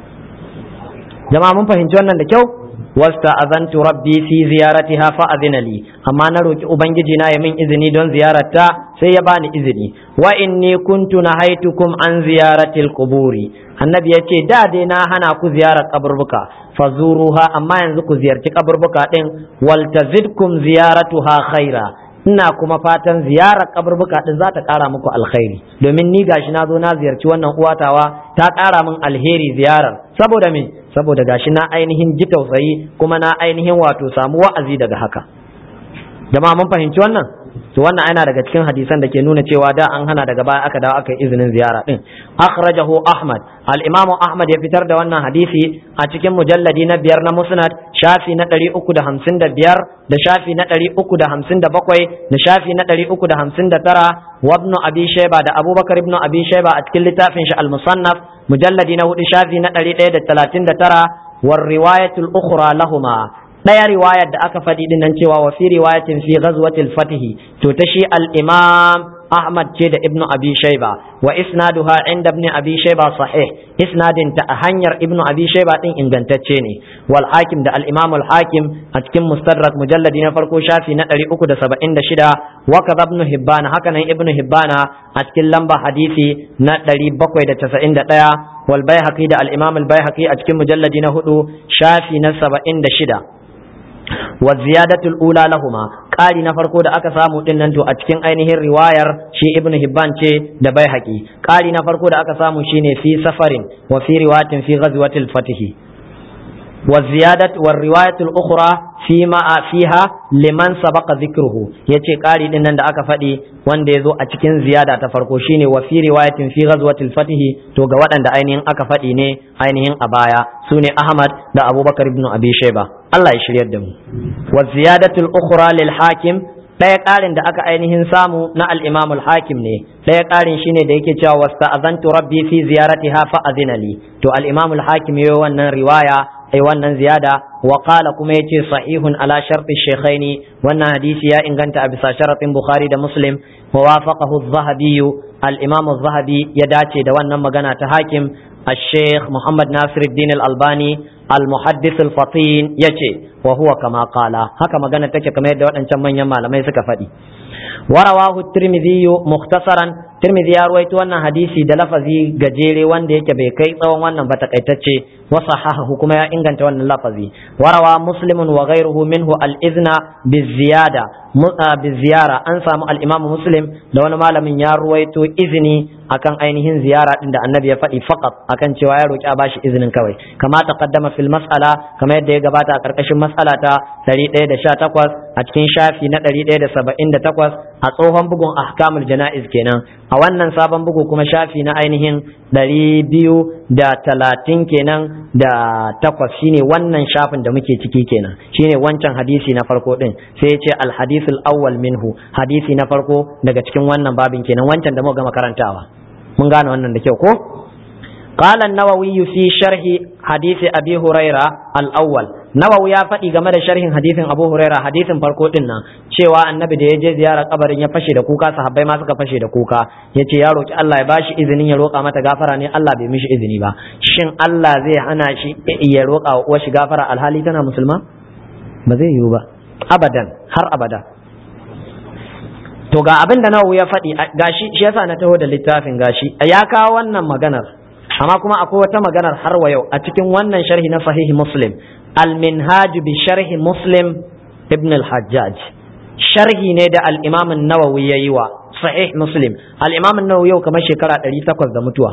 [SPEAKER 1] jama'a mun fahimci wannan da kyau wasta azantu rabbi fi ziyaratiha fa azina li amma na roki ubangiji na ya min izini don ziyararta sai ya bani izini wa inni kuntu nahaitukum an ziyaratil quburi annabi yace da dai na hana ku ziyarar kaburbuka fazuruha amma yanzu ku ziyarci kaburbuka din wal tazidkum ziyaratuha khaira ina kuma fatan ziyarar kaburbuka din za ta kara muku alkhairi domin ni gashi na zo na ziyarci wannan uwatawa ta kara min alheri ziyarar saboda me saboda gashi na ainihin ji tausayi kuma na ainihin wato samu wa'azi daga haka jama'a mun fahimci wannan to wannan yana daga cikin hadisan da ke nuna cewa da an hana daga baya aka dawo aka yi izinin ziyara din akhrajahu ahmad al-imamu ahmad ya fitar da wannan hadisi a cikin mujalladi na biyar na musnad shafi na ɗari uku da hamsin da biyar da shafi na ɗari uku da hamsin da bakwai da shafi na ɗari uku da hamsin da tara wa ibn abi shayba da abubakar ibn abi shayba a cikin littafin shi al-musannaf mujalladi na hudu shafi na ɗari ɗaya da talatin da tara war riwayatul ukhra lahuma ɗaya riwayar da aka faɗi dinnan cewa wa fi riwayatin fi ghazwatil fatihi to ta shi al-imam Ahmad ce da Ibn Abi Shayba wa isnaduha inda Ibn Abi Shayba sahih isnadin ta a hanyar Ibn Abi Shayba din ingantacce ne wal hakim da al-Imam al-Hakim a cikin Mustadrak mujalladi na farko shafi na 376 wa kadha Ibn Hibban haka nan Ibn Hibban a cikin lamba hadisi na 791 wal Baihaqi da al-Imam al-Baihaqi a cikin mujalladi na hudu shafi na 76 wa ziyadatul ula lahuma ƙari na farko da aka samu din nan to a cikin ainihin riwayar shi ibn hibban ce da bai haƙi ƙari na farko da aka samu shine fi safarin wa fi riwayatin fi ghazwatil fatihi wa ziyadat wa riwayatul ukhra fi ma fiha liman sabaqa dhikruhu yace ƙari din nan da aka faɗi wanda ya zo a cikin ziyada ta farko shine wa fi riwayatin fi ghazwatil fatihi to ga waɗanda ainihin aka faɗi ne ainihin a baya sune ahmad da abubakar ibn abi shayba Allah ya shiryar da mu wa ziyadatul ukhra lil hakim ɗaya ƙarin da aka ainihin samu na al-imam al-hakim ne ɗaya ƙarin shine da yake cewa wasta'azantu rabbi fi ziyaratiha fa azina li to al-imam al-hakim yayi wannan riwaya ai wannan ziyada wa qala kuma yace sahihun ala sharti shaykhaini wannan hadisi ya inganta a bisa sharatin bukhari da muslim wa wafaqahu az-zahabi al-imam az-zahabi ya dace da wannan magana ta hakim الشيخ محمد ناصر الدين الألباني المحدث الفطين يجي وهو كما قال هكا مغانا تكي كما يدوات أن من يما لما يسكى فدي ورواه الترمذي مختصرا ترمذي يروي وانا حديثي دلفزي gajere wanda yake bai kai tsawon wannan ba takaitacce wa sahahahu kuma ya inganta wannan lafazi warawa muslimun wa ghayruhu minhu al-izna biziyada biziyara an samu al-imam muslim da wani malamin ya ruwaito izini akan ainihin ziyara din da annabi ya faɗi faqat akan cewa ya roki a bashi izinin kawai kama taqaddama fil mas'ala kama yadda ya gabata a karkashin mas'ala ta 118 a cikin shafi na 178 a tsohon bugun ahkamul jana'iz kenan a wannan sabon bugu kuma shafi na ainihin ɗari biyu da talatin kenan da takwas shine wannan shafin da muke ciki kenan shine wancan hadisi na farko din sai ya ce alhadisul awwal minhu hadisi na farko daga cikin wannan babin kenan wancan da muka gama karantawa mun gane wannan da kyau ko قال النووي في شرح حديث أبي هريرة الأول نووي ya faɗi game da sharhin hadisin Abu Huraira hadisin farko din nan cewa annabi da ya je ziyarar kabarin ya fashe da kuka sahabbai ma suka fashe da kuka yace ya roki Allah ya bashi izinin ya roƙa mata gafara ne Allah bai mishi izini ba shin Allah zai hana shi ya roƙa wa uwar shi gafara alhali tana musulma ba zai yiwu ba abadan har abada to ga abin da nawawi ya faɗi gashi shi yasa na taho da littafin gashi ya kawo wannan maganar amma kuma akwai wata maganar har wa yau a cikin wannan sharhi na sahihi muslim al-minhaj bi sharhi muslim ibn al-hajjaj sharhi ne da al-imam an-nawawi yayi wa sahih muslim al-imam an-nawawi yau kamar shekara 800 da mutuwa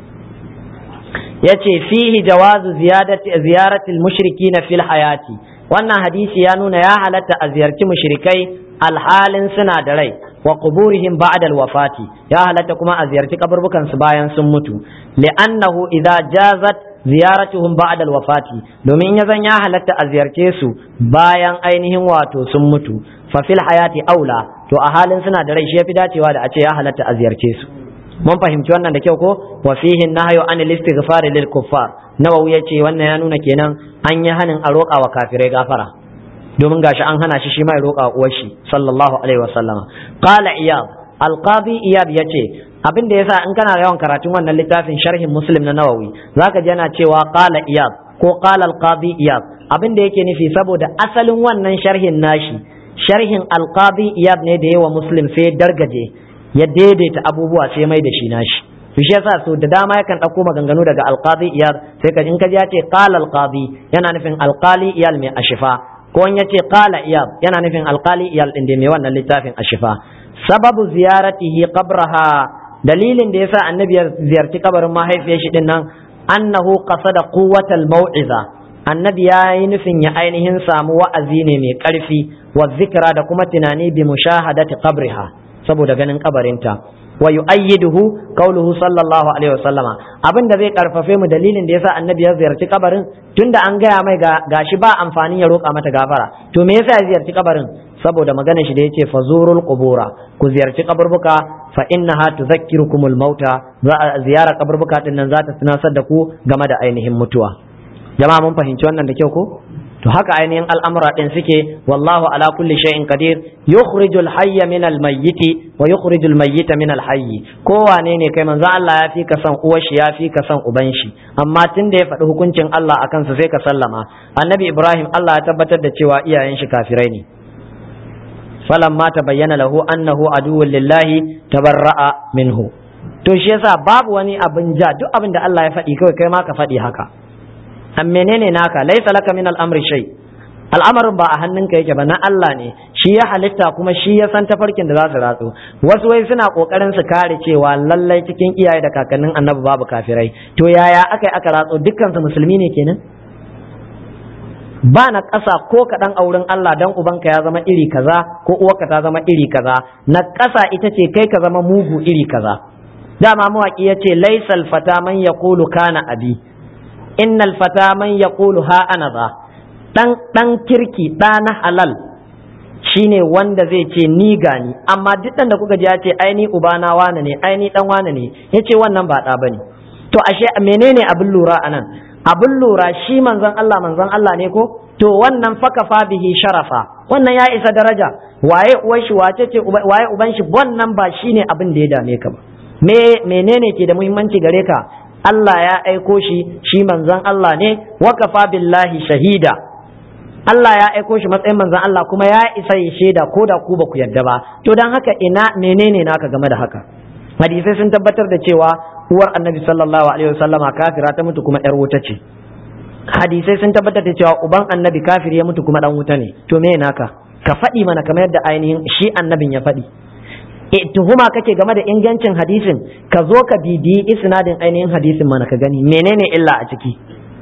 [SPEAKER 1] yace fihi jawazu ziyadati ziyarati al-mushrikina fil hayati wannan hadisi ya nuna ya halatta a ziyarci mushrikai alhalin suna da rai wa quburihim ba'da al-wafati ya halatta kuma a ziyarci kaburbukan su bayan sun mutu li'annahu idza jazat ziyaratuhum ba'da al-wafati domin ya zan ya halatta a ziyarce su bayan ainihin wato sun mutu fa fil hayati aula to a halin suna da rai shi yafi dacewa da a ce ya halatta a ziyarce su mun fahimci wannan da kyau ko wa fihi nahyu an al-istighfar lil kuffar nawawi yace wannan ya nuna kenan an yi hanin a roƙa wa kafirai gafara domin gashi an hana shi shi mai roƙa uwar shi sallallahu alaihi wa sallama qala iyad alqadi iyad yace abin da yasa in kana yawan karatun wannan littafin sharhin muslim na nawawi zaka ji yana cewa qala iyad ko qala alqadi iyad abin da yake nufi saboda asalin wannan sharhin nashi sharhin alqadi iyad ne da yawa muslim sai dargaje ya daidaita abubuwa sai mai da shi nashi to shi yasa so da dama yakan ɗauko maganganu daga alqadi iyad sai ka in ka ji ya ce qala alqadi yana nufin alqali iyal mai ashifa ko in yace qala iyab yana nufin alqali iyal din da mai wannan littafin ashifa sababu ziyaratihi qabraha dalilin da yasa annabi ya ziyarci kabarin mahaifiyar shi din nan annahu qasada quwwatal mau'iza annabi ya yi nufin ya ainihin samu wa'azi ne mai karfi wa zikra da kuma tunani bi mushahadati qabriha saboda ganin kabarinta wa yu'ayyiduhu qawluhu sallallahu alaihi wasallama abin da zai karfafe mu dalilin da yasa annabi ya ziyarci kabarin tunda an gaya mai ga gashi ba amfani ya roƙa mata gafara to me yasa ya ziyarci kabarin saboda magana shi da yace fazurul qubura ku ziyarci kaburbuka fa innaha tudhakkirukumul mauta ziyara kaburbuka din nan za ta tunasar da ku game da ainihin mutuwa jama'a mun fahimci wannan da kyau ko to haka ainihin al'amura ɗin suke wallahu ala kulli shay'in qadir yukhrijul hayya min al mayyiti wa yukhrijul mayyita min al hayyi kowane ne kai manzo Allah ya fi ka san uwar shi ya fi ka san uban shi amma tun da ya faɗi hukuncin Allah akan sa sai ka sallama annabi Ibrahim Allah ya tabbatar da cewa iyayen shi kafirai ne falamma tabayyana lahu annahu aduwwun lillahi tabarra'a minhu to shi yasa babu wani abin ja duk abin da Allah ya faɗi kawai kai ma ka faɗi haka an menene naka laisa laka min al'amri shay al'amarin ba a hannunka yake ba na Allah ne shi ya halitta kuma shi ya san tafarkin da za su ratsu wasu wai suna kokarin su kare cewa lallai cikin iyaye da kakannin annabi babu kafirai to yaya aka aka ratso dukkan su musulmi ne kenan ba na ƙasa ko kaɗan a wurin Allah dan ubanka ya zama iri kaza ko uwarka ta zama iri kaza na ƙasa ita ce kai ka zama mugu iri kaza dama mawaƙi ya ce laisal fata man yaqulu kana abi innal fata man yaqulu ha ana za dan dan kirki da na halal shine wanda zai ce ni gani amma duk dan da kuka ji ya ce ai ni ubana wane ne ai ni dan wane ne yace wannan ba da bane to ashe menene abin lura anan abin lura shi manzon Allah manzon Allah ne ko to wannan fakafa bihi sharafa wannan ya isa daraja waye uwar shi wace ce waye uban shi wannan ba shine abin da ya dame ka ba me menene ke da muhimmanci gare ka Allah ya aiko shi shi manzon Allah ne wakafa billahi shahida Allah ya aiko shi matsayin manzon Allah kuma ya isa ya shaida ko da ku ba ku yarda ba to dan haka ina menene naka game da haka hadisai sun tabbatar da cewa uwar annabi sallallahu alaihi wasallama kafira ta mutu kuma yar wuta ce hadisai sun tabbatar da cewa uban annabi kafiri ya mutu kuma dan wuta ne to me naka ka faɗi mana kamar yadda ainihin shi annabin ya faɗi e tuhuma kake game da ingancin hadisin ka zo ka bibiyi isnadin ainihin hadisin mana ka gani menene illa a ciki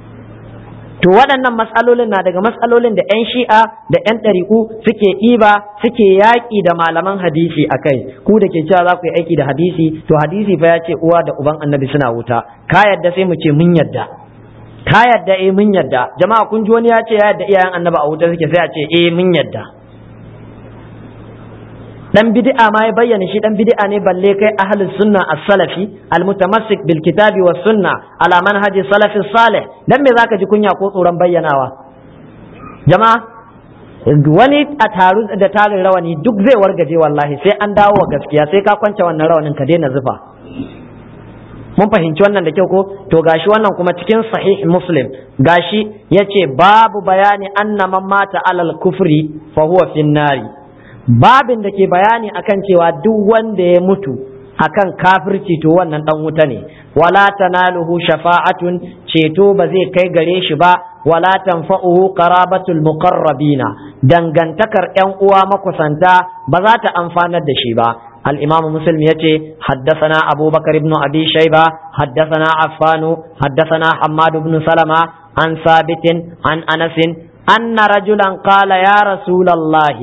[SPEAKER 1] to waɗannan matsalolin na daga matsalolin da 'yan shi'a da 'yan ɗariƙu suke ɗiba suke yaƙi da malaman hadisi a kai ku da ke cewa za ku yi aiki da hadisi to hadisi fa ya ce uwa da uban annabi suna wuta ka yadda sai mu ce mun yadda ka yadda eh mun yadda jama'a kun ji wani ya ce ya yadda iyayen annabi a wuta suke sai a ce eh mun yadda dan bid'a ma ya bayyana shi dan bid'a ne balle kai ahlus sunna as-salafi al-mutamassik bil kitabi was sunna ala manhaji salafi salih dan me zaka ji kunya ko tsoron bayyanawa jama'a wani a taru da tarin rawani duk zai wargaje wallahi sai an dawo wa gaskiya sai ka kwance wannan rawanin ka daina zufa mun fahimci wannan da kyau ko to gashi wannan kuma cikin sahih muslim gashi yace babu bayani anna man mata alal kufri fa huwa fin nari babin da ke bayani akan cewa duk wanda ya mutu akan kafirci to wannan dan wuta ne wala tanaluhu shafa'atun ceto ba zai kai gare shi ba wala tanfa'uhu qarabatul muqarrabina dangantakar yan uwa makusanta ba za ta amfanar da shi ba الإمام مسلم يتي حدثنا أبو بكر بن أبي شيبة حدثنا عفان حدثنا حماد بن سلمة عن ثابت عن أنس أن رجلا قال يا رسول الله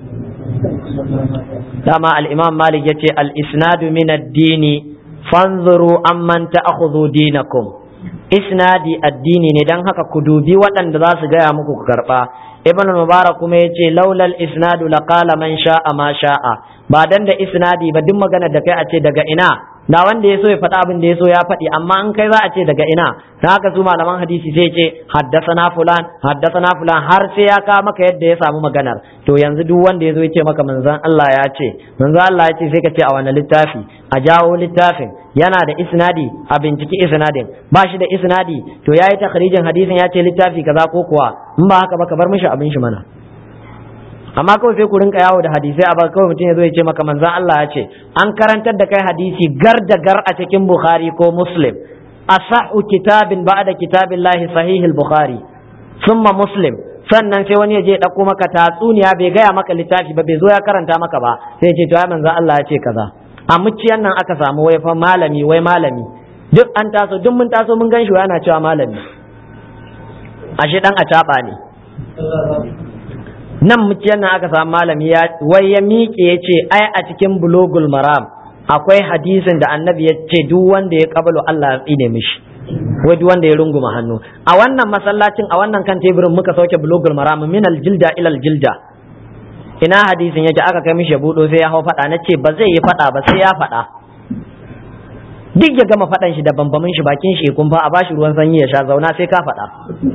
[SPEAKER 1] كما الإمام مالك يتي الإسناد من الدين فانظروا أمن تأخذوا دينكم isnadi addini ne dan haka ku dubi waɗanda za su gaya muku ku karɓa ibn mubarak kuma ya ce laulal isnadu laqala man sha'a ma sha'a ba dan da isnadi ba duk magana da kai a ce daga ina na wanda ya so ya faɗa abin da ya so ya faɗi amma in kai za a ce daga ina ta haka su malaman hadisi sai ce haddasana fulan haddasana fulan har sai ya kawo maka yadda ya samu maganar to yanzu duk wanda ya zo ya ce maka manzon Allah ya ce manzon Allah ya ce sai ka ce a wani littafi a jawo littafin yana da isnadi a binciki isnadin ba shi da isnadi to ya yi takhrijin hadisin ya ce littafi kaza ko kuwa in ba haka ba ka bar mishi abin shi mana amma kawai sai ku rinka yawo da hadisai a ba kawai mutum ya zo ya ce maka manzon Allah ya ce an karantar da kai hadisi gar da gar a cikin Bukhari ko Muslim asahu kitabin ba'da kitabillahi sahihil Bukhari summa Muslim sannan sai wani ya je ɗauko maka tatsuniya bai gaya maka littafi ba bai zo ya karanta maka ba sai ya ce to ya manzon Allah ya ce kaza a muciyan nan aka samu wai fa malami wai malami duk an taso duk mun taso mun gan shi yana cewa malami ashe dan acaba ne nan muciyan nan aka samu malami ya wai ya miƙe ya ce ai a cikin bulogul maram akwai hadisin da annabi ya ce duk wanda ya kabalu Allah ya tsine mishi wai duk wanda ya runguma hannu a wannan masallacin a wannan kan teburin muka sauke bulogul maram min aljilda ila aljilda ina hadisin yake aka kai mishi ya budo sai ya hau faɗa na ce ba zai yi faɗa ba sai ya faɗa duk ya gama faɗan shi da bambamin shi bakin shi kun fa a bashi ruwan sanyi ya sha zauna sai ka faɗa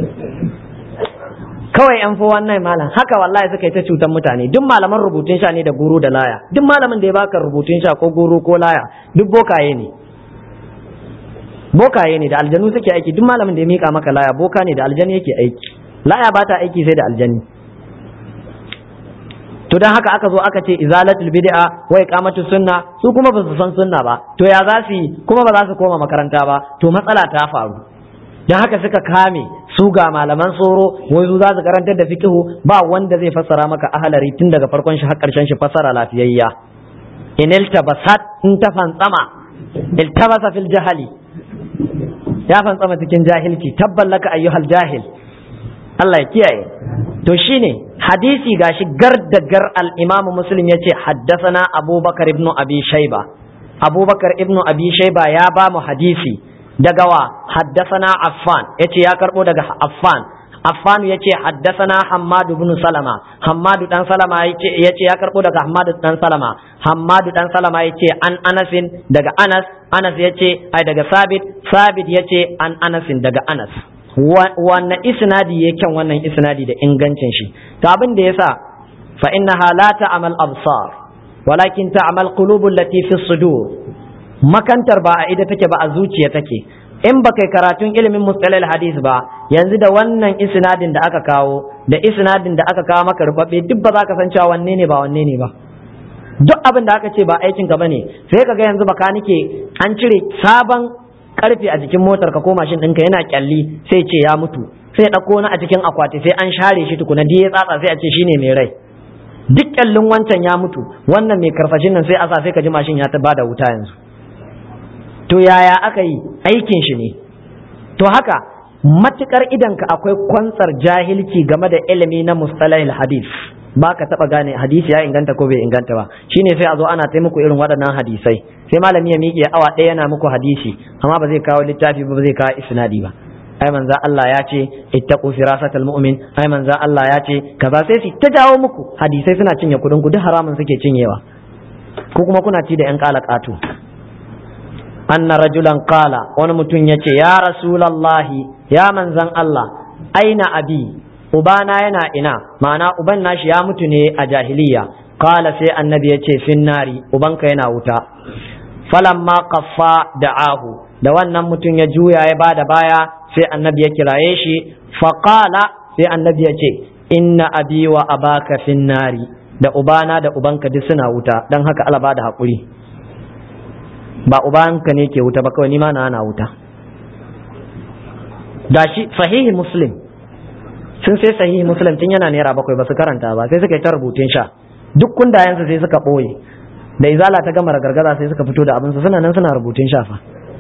[SPEAKER 1] kawai yan fi wannan malam haka wallahi suka yi ta cutar mutane duk malaman rubutun sha ne da guru da laya duk malamin da ya baka rubutun sha ko guru ko laya duk bokaye ne bokaye ne da aljanu suke aiki duk malamin da ya mika maka laya boka ne da aljani yake aiki laya ba ta aiki sai da aljani to dan haka aka zo aka ce izalatul bid'a wa iqamatus sunna su kuma ba su san sunna ba to ya za su yi kuma ba za su koma makaranta ba to matsala ta faru dan haka suka kame su ga malaman tsoro wai su za su karantar da fiqhu ba wanda zai fassara maka ahalari tun daga farkon shi har karshen shi fassara lafiyayya in iltabasat in ta fantsama iltabasa fil jahali ya fantsama cikin jahilci tabballaka ayyuhal jahil Allah ya kiyaye to shine hadisi gashi gar da gar al-Imam Muslim yace haddathana Abubakar ibn Abi Shayba Abubakar ibn Abi Shayba ya ba mu hadisi daga wa haddathana Affan yace ya karbo daga Affan Affan yace haddathana Hammad ibn Salama Hammad dan Salama yace yace ya karbo daga Hammad dan Salama Hammad dan Salama yace an Anasin daga Anas Anas yace ai daga Sabit Sabit yace an Anasin daga Anas wannan isnadi ya kyan wannan isnadi da ingancin shi to abin da yasa fa innaha la ta'mal absar walakin ta'mal qulubul lati fi sudur makantar ba a ida take ba a zuciya take in ba kai karatun ilimin mustalal hadis ba yanzu da wannan isnadin da aka kawo da isnadin da aka kawo maka rubabbe duk ba za ka san cewa wanne ne ba wanne ne ba duk abin da aka ce ba aikin ka bane sai ka ga yanzu baka nike an cire sabon karfe a jikin motar ka ko mashin ɗinka yana kyalli sai ce ya mutu sai ɗauko na a cikin akwati sai an share shi tukuna ya tsatsa sai a ce shine mai rai duk kyallin wancan ya mutu wannan mai karfashin nan sai a sa sai ka ji mashin ya ta bada wuta yanzu to yaya aka yi aikin shi ne to haka matukar idanka akwai kwantsar jahilci game da ilimi na mustalahil hadith ba ka taba gane hadisi ya inganta ko bai inganta ba shine sai a zo ana taimako irin waɗannan hadisai sai malami ya miƙe awa ɗaya yana muku hadisi amma ba zai kawo littafi ba zai kawo isnadi ba ai manzo Allah ya ce ittaqu firasatal mu'min ai manzo Allah ya ce kaza sai su ta jawo muku hadisai suna cinye kudin ku duk haramun suke cinyewa ko kuma kuna ci da yan kalakatu anna rajulan qala wani mutum yace ya rasulallahi ya manzan Allah aina abi ubana yana ina ma'ana uban nashi ya mutu ne a jahiliya qala sai annabi yace finnari ubanka yana wuta falamma qaffa da'ahu da wannan mutum ya juya ya bada baya sai annabi ya kiraye shi faqala sai annabi ya ce inna abi wa abaka finnari da ubana da ubanka duk suna wuta dan haka Allah bada hakuri ba ubanka ne ke wuta ba kawai ni ma na ana wuta gashi sahihi muslim sun sai sahihi muslim tun yana naira bakwai ba su karanta ba sai suka yi ta rubutun sha duk kundayensu sai suka ɓoye da izala ta gama gargaza sai suka fito da abinsu suna nan suna rubutun shafa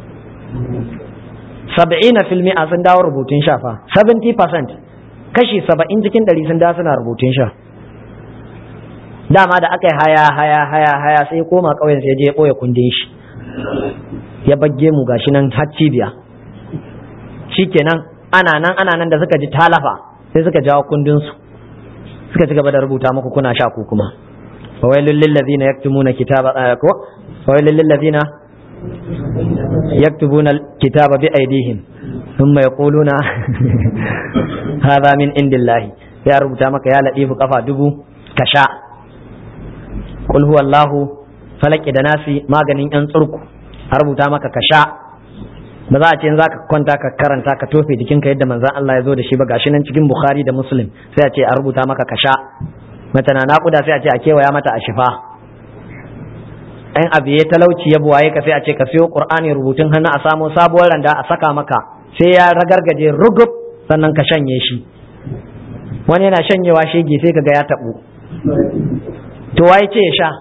[SPEAKER 1] saba'ina filmi a sun dawo rubutun shafa 70% kashi saba'in cikin ɗari sun dawo suna rubutun sha dama da aka yi haya haya haya haya sai koma ƙauyen sai je ya ɓoye kundin shi ya bagge mu gashi nan har cibiya shikenan ana nan ana nan da suka ji talafa sai suka jawo kundinsu suka ci gaba da rubuta muku kuna sha ku kuma fawailul lil ladina yaktumuna kitaba ko fawailul lil ladina yaktubuna kitaba bi aydihim thumma yaquluna hadha min indillahi ya rubuta maka ya ladifu kafa dubu ka sha qul huwallahu falaki da nasi maganin yan tsurku a rubuta maka ka sha ba za a ce za ka kwanta ka karanta ka tofe jikinka yadda manzan Allah ya zo da shi ba gashi nan cikin Bukhari da Muslim sai a ce a rubuta maka ka sha mace na naƙuda sai a ce a kewaya mata a shifa ɗan abu ya talauci ya buwaye ka sai a ce ka siyo Qur'ani rubutun hannu a samo sabuwar randa a saka maka sai ya ragargaje rugub sannan ka shanye shi wani yana shanyewa shege sai ka ga ya taɓu to waye ce ya sha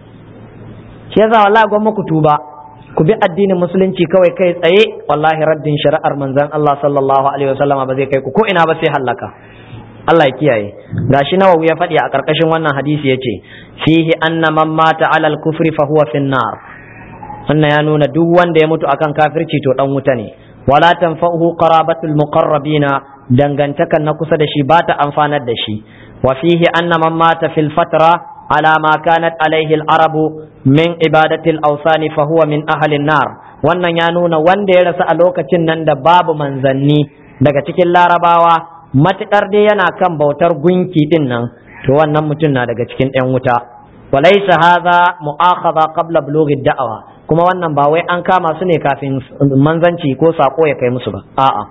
[SPEAKER 1] shi yasa wallahi gwamma ku tuba ku bi addinin musulunci kawai kai tsaye wallahi raddin shari'ar manzon Allah sallallahu alaihi wasallama ba zai kai ku ko ina ba sai hallaka Allah ya kiyaye gashi nawawi ya faɗi a ƙarƙashin wannan hadisi yace fihi anna man mata alal kufri fa huwa fin nar wannan ya nuna duk wanda ya mutu akan kafirci to dan wuta ne wala tanfa'uhu qarabatul muqarrabina dangantakan na kusa da shi ba ta amfanar da shi wa fihi anna man mata fil fatra على ما كانت عليه العرب من عبادة الأوثان فهو من أهل النار wannan ya nuna wanda ya rasu a lokacin nan da babu manzanni daga cikin larabawa matuƙar dai yana kan bautar gunki din nan to wannan mutum na daga cikin 'yan wuta walaysa hadha mu'akhadha qabla bulughi da'awa kuma wannan ba wai an kama su ne kafin manzanci ko sako ya kai musu ba a'a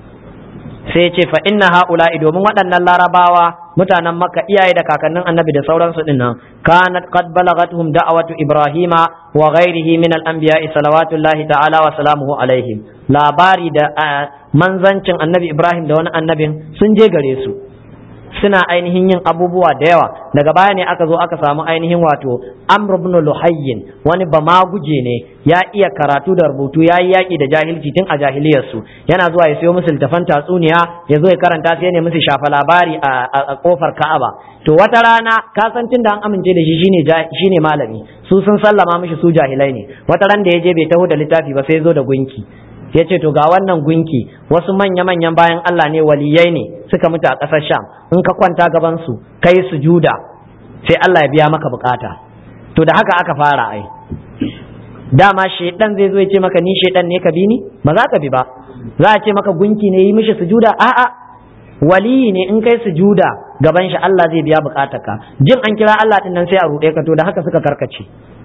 [SPEAKER 1] sai ce fa inna ha'ula'i domin waɗannan larabawa mutanen makka iyaye da kakannin annabi da sauransu din nan kanat qad balagathum da'watu ibrahima wa ghairihi min al-anbiya'i salawatullahi ta'ala wa salamuhu alaihim labari da manzancin annabi ibrahim da wani annabin sun je gare su suna ainihin yin abubuwa da yawa daga baya ne aka zo aka samu ainihin wato amr ibn luhayyin wani bamaguje ne ya iya karatu da rubutu ya yi yaƙi da jahilci tun a jahiliyarsu yana zuwa ya siyo musu littafan tatsuniya ya zo ya karanta sai ne musu shafa labari a kofar ka'aba to wata rana ka san tun da an amince da shi shine shine malami su sun sallama mishi su jahilai ne wata ran da ya je bai taho da littafi ba sai ya zo da gunki ya ce to ga wannan gunki wasu manya-manyan bayan Allah ne waliyai ne suka mutu a ƙasar Sham in ka kwanta gaban su kai sujuda sai Allah ya biya maka bukata to da haka aka fara ai dama shedan zai zo ya ce maka ni shedan ne ka bi ni ba za ka bi ba za a ce maka gunki ne yi mishi sujuda a'a waliyi ne in kai sujuda gaban shi Allah zai biya bukatarka jin an kira Allah din nan sai a ruɗe ka to da haka suka karkace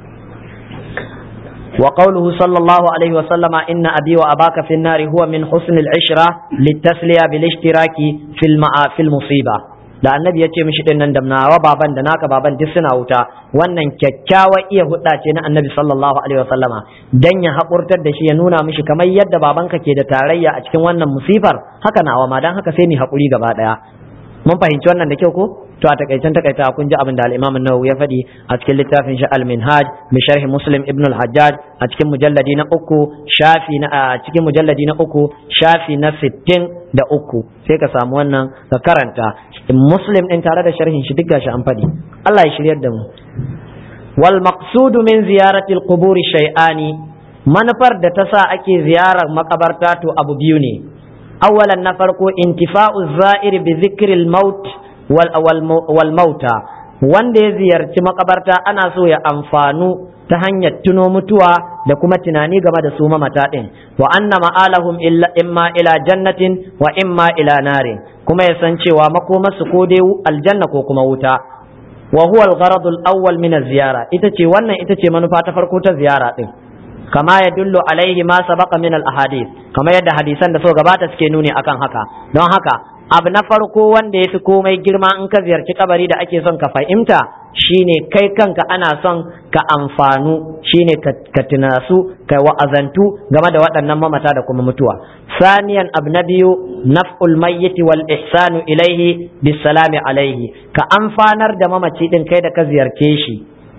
[SPEAKER 1] وقوله صلى الله عليه وسلم إن أبي وأباك في النار هو من حسن العشرة للتسلية بالاشتراك في المع... في المصيبة da annabi ya ce mishi din nan da nawa baban da naka baban duk suna wuta wannan kyakkyawa iya hudda ce na annabi sallallahu alaihi wasallama dan ya haƙurtar da shi ya nuna mishi kamar yadda babanka ke da tarayya a cikin wannan musifar haka nawa ma dan haka sai ni haƙuri gaba daya mun fahimci wannan da kyau ko to a takaicen takaita kun ji abin da al-Imam an-Nawawi ya faɗi a cikin littafin shi al-Minhaj bi sharh Muslim ibn al-Hajjaj a cikin mujalladi na uku shafi na a cikin mujalladi na uku shafi na sittin da uku sai ka samu wannan ka karanta Muslim din tare da sharhin shi duk gashi an faɗi Allah ya shiryar da mu wal maqsudu min ziyarati al-qubur shay'ani manufar da ta sa ake ziyarar makabarta to abu biyu ne أولا نفرق انتفاء الزائر بذكر الموت والموتى wanda ya ziyarci makabarta ana so ya amfanu ta hanyar tuno mutuwa da kuma tunani game da su mamata ɗin wa anna ma'alahum imma ila jannatin wa imma ila narin kuma ya san cewa makomarsu ko dai aljanna ko kuma wuta wa huwa al-gharad al-awwal min az-ziyara ita ce wannan ita ce manufa ta farko ta ziyara din kama ya dullu alaihi ma sabaqa min al-ahadith kama yadda hadisan da so gabata suke nuni akan haka don haka abu na farko wanda ya fi komai girma in ka ziyarci kabari da ake son ka fahimta shine kai kanka ana son ka amfanu shine ka tunasu ka wa'azantu game da waɗannan mamata da kuma mutuwa saniyan abu na biyu naf'ul mayyiti wal ihsanu ilaihi bisalami alaihi ka amfanar da mamaci din kai da ka ziyarce shi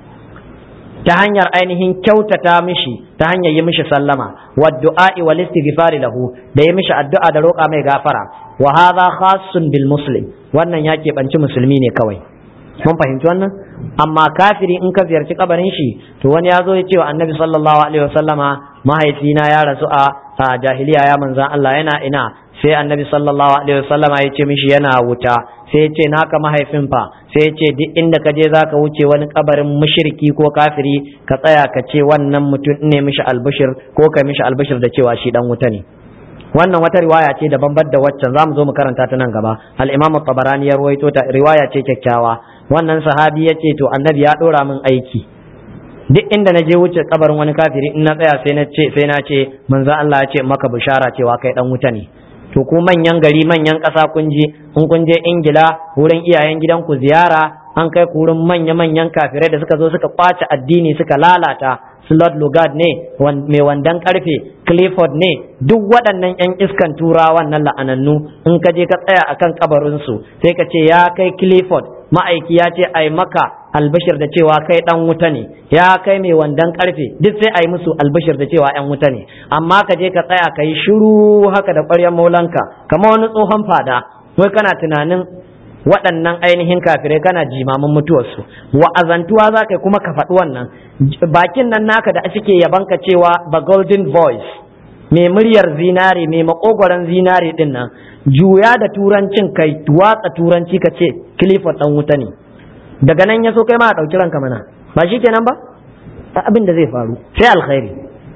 [SPEAKER 1] ta hanyar ainihin kyautata mishi ta hanyar yi mishi sallama wa du'a'i wal istighfari lahu da yi mishi addu'a da roƙa mai gafara wa hadha khassun bil muslim wannan ya keɓanci musulmi ne kawai mun fahimci wannan amma kafiri in ka ziyarci kabarin shi to wani ya zo ya ce wa annabi sallallahu alaihi wasallama mahaifina ya rasu a jahiliya ya manzan Allah yana ina sai annabi sallallahu alaihi wasallama ya ce mishi yana wuta sai ya ce naka mahaifin fa sai ya ce duk inda ka je zaka wuce wani kabarin mushriki ko kafiri ka tsaya ka ce wannan mutum ne mishi albishir ko ka mishi albishir da cewa shi dan wuta ne wannan wata riwaya ce da bambar da waccan zamu zo mu karanta ta nan gaba al-imam tabarani ya ruwaito ta riwaya ce kyakkyawa wannan sahabi ya ce to annabi ya dora min aiki duk inda na je wuce kabarin wani kafiri in na tsaya sai na ce sai na ce manzo Allah ya ce maka bishara cewa kai dan wuta ne to ku manyan gari manyan ƙasa kun je in kun je Ingila wurin iyayen gidanku ziyara an kai ku wurin manya-manyan kafirai da suka zo suka kwace addini suka lalata Slot Lugard ne mai wandan karfe Clifford ne duk waɗannan 'yan iskan turawan nan la'anannu in ka je ka tsaya akan kabarinsu sai ka ce ya kai Clifford ma'aiki ya ce ai maka albashir da cewa kai dan wuta ne ya kai mai wandan karfe duk sai ai musu albashir da cewa yan wuta ne amma ka je ka tsaya ka yi shiru haka da ƙwaryar maulanka kamar wani tsohon fada wai kana tunanin waɗannan ainihin kafirai kana jimamin mutuwarsu wa'azantuwa za ka kuma ka faɗi wannan bakin nan naka da suke yabanka cewa the golden voice mai muryar zinare mai makogwaron zinare din nan juya da turancin kai watsa turanci ka ce clifford dan wuta ne daga nan ya so kai ma a ɗauki ranka mana ba shi kenan ba abin da zai faru sai alkhairi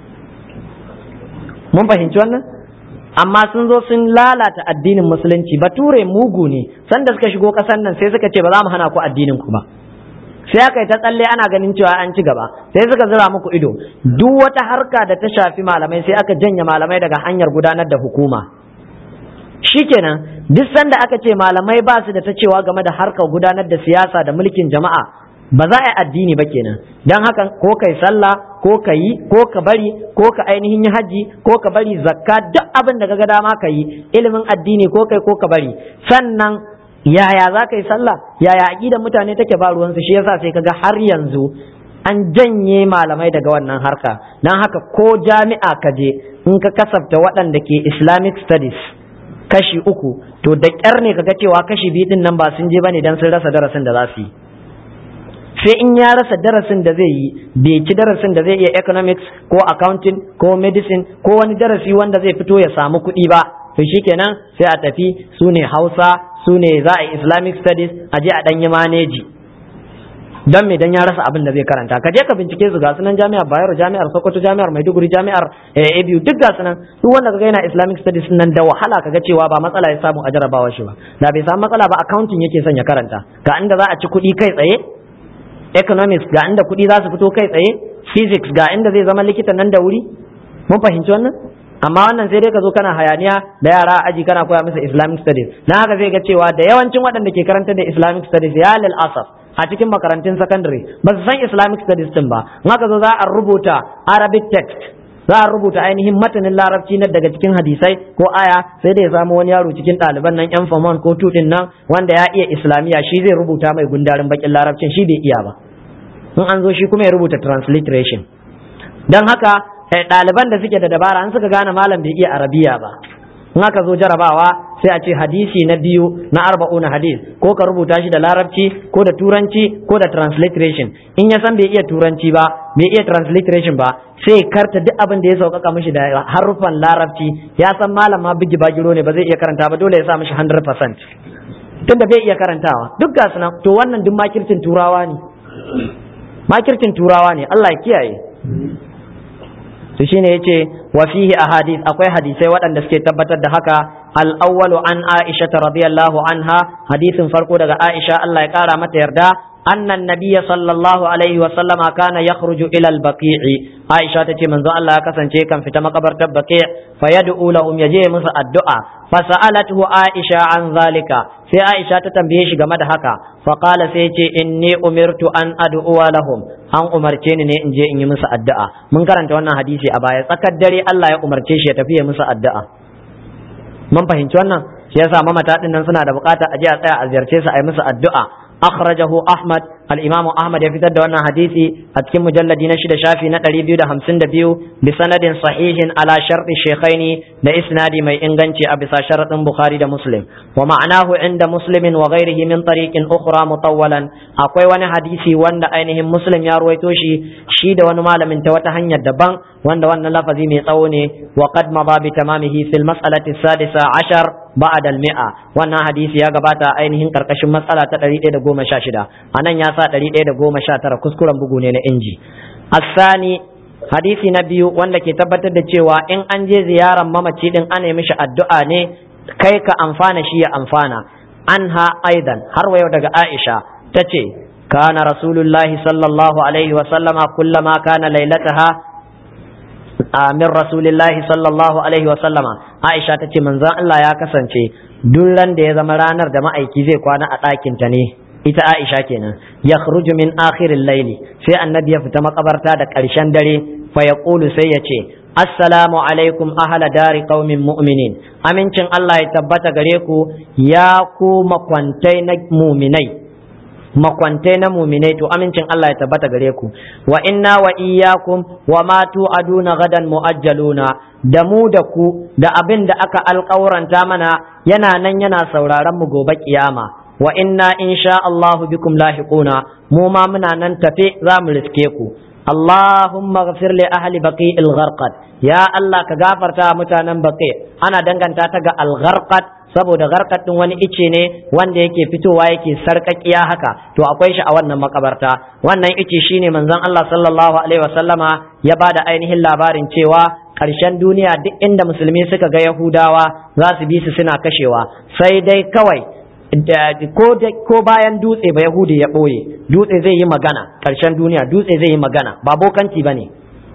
[SPEAKER 1] mun fahimci wannan amma sun zo sun lalata addinin musulunci bature mugu ne sanda suka shigo kasan nan sai suka ce ba za mu hana ku addinin ku ba sai aka yi ta tsalle ana ganin cewa an ci gaba sai suka zira muku ido duk wata harka da ta shafi malamai sai aka janye malamai daga hanyar gudanar da hukuma shikenan duk sanda aka ce malamai ba su da ta cewa game da harkar gudanar da siyasa da mulkin jama'a ba za a yi addini ba kenan don haka ko kai sallah ko ka yi ko ka bari ko ka ainihin yi haji ko ka bari zakka duk abin da ga dama ka yi ilimin addini ko kai ko ka bari sannan yaya za ka yi sallah yaya aƙidar mutane take ba ruwansu shi yasa sai kaga har yanzu an janye malamai daga wannan harka don haka ko jami'a ka je in ka kasafta waɗanda ke islamic studies kashi uku to da ƙyar ne kaga cewa kashi biyu din nan ba sun je bane dan sun rasa darasin da za su yi sai in ya rasa darasin da zai yi bai ci darasin da zai iya economics ko accounting ko medicine ko wani darasi wanda zai fito ya samu kuɗi ba to shikenan sai a tafi su ne hausa su ne za a yi islamic studies a je a ɗanyi maneji don me dan ya rasa abin da zai karanta ka je ka bincike su ga sunan jami'ar Bayero jami'ar Sokoto jami'ar Maiduguri jami'ar ABU duk ga sunan duk wanda kaga yana Islamic studies nan da wahala kaga cewa ba matsala ya samu a jarabawa shi ba da bai samu matsala ba accounting yake son ya karanta ga inda za a ci kuɗi kai tsaye economics ga inda kuɗi za su fito kai tsaye physics ga inda zai zama likita nan da wuri mun fahimci wannan amma wannan sai dai ka zo kana hayaniya da yara a aji kana koya musu islamic studies na haka zai ga cewa da yawancin waɗanda ke karanta da islamic studies ya lil asaf a cikin makarantun secondary ba su san islamic studies din ba in haka zo za a rubuta arabic text za a rubuta ainihin matanin larabci na daga cikin hadisai ko aya sai da ya samu wani yaro cikin ɗaliban nan yan famon ko tudin nan wanda ya iya islamiya shi zai rubuta mai gundarin bakin larabcin shi bai iya ba in an zo shi kuma ya rubuta transliteration don haka ɗaliban da suke da dabara an suka gane malam bai iya arabiya ba in aka zo jarabawa sai a ce hadisi na biyu na arba'una hadis ko ka rubuta shi da larabci ko da turanci ko da transliteration in ya san bai iya turanci ba bai iya transliteration ba sai karta duk abin da ya sauƙaƙa mishi da haruffan larabci ya san malam ma bigi bagiro ne ba zai iya karanta ba dole ya sa mishi 100% tunda bai iya karantawa duk ga sunan to wannan duk makircin turawa ne makircin turawa ne Allah ya kiyaye to shine yace wa fihi ahadith akwai hadisai waɗanda suke tabbatar da haka al-awwalu an Aisha radiyallahu anha hadisin farko daga Aisha Allah ya kara mata yarda أن النبي صلى الله عليه وسلم كان يخرج إلى البقيع عائشة تتي من ذو الله كسن كان في مقبرة البقيع فيدعو لهم يجي مسا الدعاء فسألته عائشة عن ذلك sai Aisha ta tambaye shi game da haka faqala sai ce inni umirtu an ad'u lahum an umarce ni ne in je in yi musu addu'a mun karanta wannan hadisi a baya tsakar dare Allah ya umarce shi ya tafi ya musu addu'a mun fahimci wannan shi yasa mamata din nan suna da bukata a je a tsaya a ziyarce su a yi musu addu'a أخرجه أحمد الإمام أحمد يفتد أن حديثي أتكم مجلد نشد شافي نتري بيو همسن دبيو بسند صحيح على شرط الشيخين لإسناد ما إنغنشي أبسا شرط بخاري دا مسلم ومعناه عند مسلم وغيره من طريق أخرى مطولا أقوي وانا حديثي وانا أينهم مسلم يروي توشي شيد ونمال من توتهن يدبان وانا وانا لفظي ميطوني وقد مضى بتمامه في المسألة السادسة عشر بعد المئة وانا حديثي يا قباتا أينهم كركش مسألة تدري goma sha shida a nan ya sa ɗari ɗaya da goma sha tara kuskuren bugu ne na inji asani hadisi na biyu wanda ke tabbatar da cewa in an je ziyarar mamaci din ana mishi addu'a ne kai ka amfana shi ya amfana anha aidan har wayo daga aisha ta ce kana rasulullahi sallallahu alaihi wa sallama kullama kana lailataha min rasulillahi sallallahu alaihi wa sallama aisha ta ce manzon Allah ya kasance duk ran da ya zama ranar da ma'aiki zai kwana a ɗakinta ne ita Aisha kenan ya khruju min akhirin laili sai annabi ya fita makabarta da ƙarshen dare fa ya sai ya ce assalamu alaikum ahla dari qaumin mu'minin amincin Allah ya tabbata gare ku ya ku makwantai na muminai makwantai na muminai to amincin Allah ya tabbata gare ku wa inna wa iyyakum wa ma tu'aduna gadan muajjaluna da mu da ku da abin da aka alƙawuranta mana yana nan yana sauraron mu gobe kiyama wa inna insha Allahu bikum lahiquna mu ma muna nan tafe za mu riske ku Allahumma ghafir li ahli baqi'il gharqad ya Allah ka gafarta mutanen baqi ana danganta ta ga al-gharqad saboda gharqad din wani ice ne wanda yake fitowa yake sarkakiya haka to akwai shi a wannan makabarta wannan ice shine manzon Allah sallallahu alaihi wasallama ya bada ainihin labarin cewa ƙarshen duniya duk inda musulmi suka ga Yahudawa za su bi su suna kashewa sai dai kawai ko bayan dutse ba Yahudi ya ɓoye dutse zai yi magana ƙarshen duniya dutse zai yi magana ba bokanci ba ne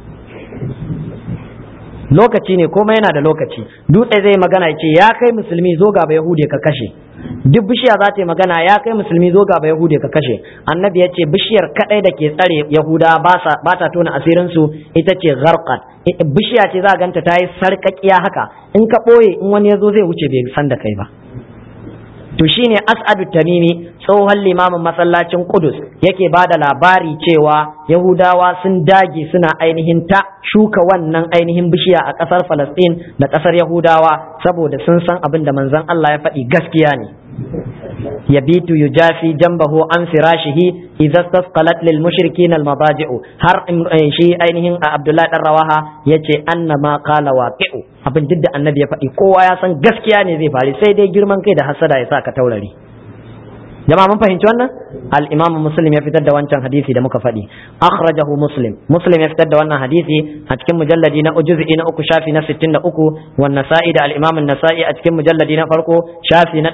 [SPEAKER 1] lokaci ne kuma yana da lokaci dutse zai magana ya ce ya kai musulmi zo ga ba Yahudi ka kashe duk bishiya za ta yi magana ya kai musulmi zo ga ba Yahudi ka kashe annabi ya ce bishiyar kadai da ke tsare Yahuda ba ta tona asirin su ita ce gharqat bishiya ce za a ganta ta yi sarƙaƙiya haka in ka ɓoye in wani ya zo zai wuce bai san da kai ba to shine as'adu tamimi tsohon limamin masallacin kudus yake ba da labari cewa yahudawa sun dage suna ainihin ta shuka wannan ainihin bishiya a ƙasar falastin da ƙasar yahudawa saboda sun san abin da manzon allah ya faɗi gaskiya ne yabitu yujafi jambahu an firashihi idza tasqalat lil mushrikin al madaji'u har shi ainihin abdullahi dan rawaha yace anna ma qala waqi'u abin duk da annabi ya faɗi kowa ya san gaskiya ne zai faru sai dai girman kai da hasada ya sa ka taurari jama'a mun fahimci wannan al-imam muslim ya fitar da wancan hadisi da muka faɗi akhrajahu muslim muslim ya fitar da wannan hadisi a cikin mujalladi na juz'i na uku shafi na 63 wan nasa'i da al-imam an-nasa'i a cikin mujalladi na farko shafi na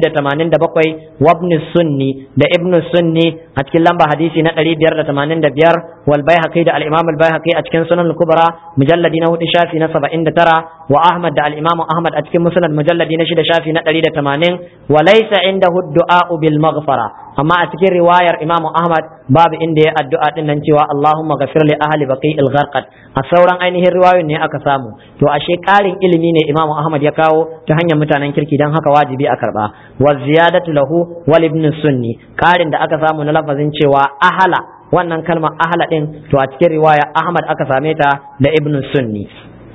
[SPEAKER 1] 287 wa ibn sunni da ibn sunni a cikin lamba hadisi na 585 wal baihaqi da al-imam al-baihaqi a cikin sunan al-kubra mujalladi na hudu shafi na 79 wa ahmad da al-imam ahmad a cikin musnad mujalladi na shida shafi na 180 wa laysa indahu ad-du'a bil maghfara amma a cikin riwayar Imam Ahmad babu inda ya addu'a din nan cewa Allahumma ghafir li ahli baqi'il gharqad a sauran ainihin riwayoyin ne aka samu to ashe karin ilimi ne Imam Ahmad ya kawo ta hanyar mutanen kirki dan haka wajibi a karba wa ziyadatu lahu wal ibn sunni karin da aka samu na lafazin cewa ahala wannan kalmar ahala din to a cikin riwaya Ahmad aka same ta da ibn sunni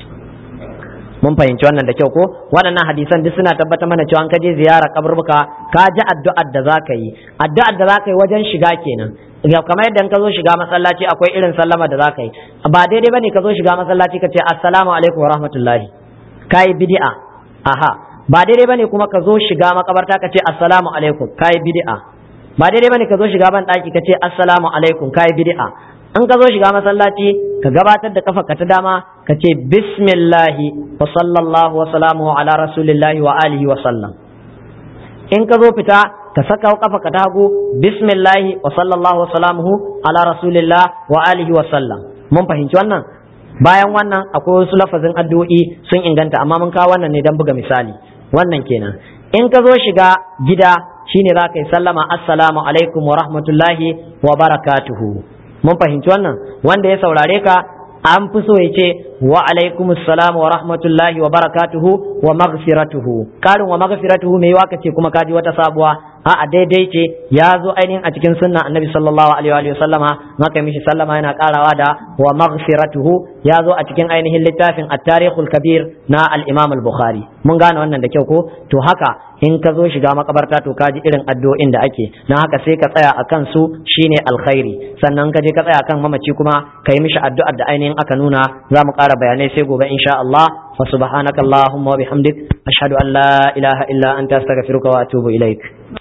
[SPEAKER 1] mun fahimci wannan da kyau ko waɗannan hadisan duk suna tabbatar mana cewa an kaje ziyara kaburbuka ka ji addu'ar da za ka yi addu'ar da za ka yi wajen shiga kenan kamar yadda ka zo shiga masallaci akwai irin sallama da za ka yi ba daidai bane ka zo shiga masallaci ka ce assalamu alaikum wa rahmatullahi ka yi bid'a aha ba daidai bane kuma ka zo shiga makabarta ka ce assalamu alaikum kai bid'a ba daidai bane ka zo shiga ban daki ka ce assalamu alaikum kai bid'a in ka zo shiga masallaci ka gabatar da kafa ka ta dama ka ce bismillahi wa sallallahu wa salamu ala rasulillahi wa alihi wa sallam in ka zo fita ka saka kafa ka ta hagu bismillahi wa sallallahu wa salamuhu ala rasulillah wa alihi wa sallam mun fahimci wannan bayan wannan akwai wasu lafazin addu'o'i sun inganta amma mun kawo wannan ne don buga misali wannan kenan in ka zo shiga gida shine za ka yi sallama assalamu alaikum wa rahmatullahi wa barakatuhu mun fahimci wannan wanda ya saurare ka an fi so ya ce wa alaikum assalam wa rahmatullahi wa barakatuhu wa maghfiratuhu karin wa maghfiratuhu mai waka ce kuma kaji wata sabuwa a daidai ce ya zo ainihin a cikin sunna annabi sallallahu alaihi wa sallama maka mishi sallama yana karawa da wa maghfiratuhu ya zo a cikin ainihin littafin at-tarikhul kabir na al-imam al-bukhari mun gane wannan da kyau ko to haka in ka zo shiga makabarta to kaji irin addu'o'in da ake na haka sai ka tsaya akan su shine alkhairi sannan ka je ka tsaya akan mamaci kuma ka yi mishi addu'ar da ainihin aka nuna za mu ƙara bayanai sai gobe insha Allah fa subhanakallahumma wa bihamdik ashhadu an la ilaha illa anta astaghfiruka wa atubu ilaik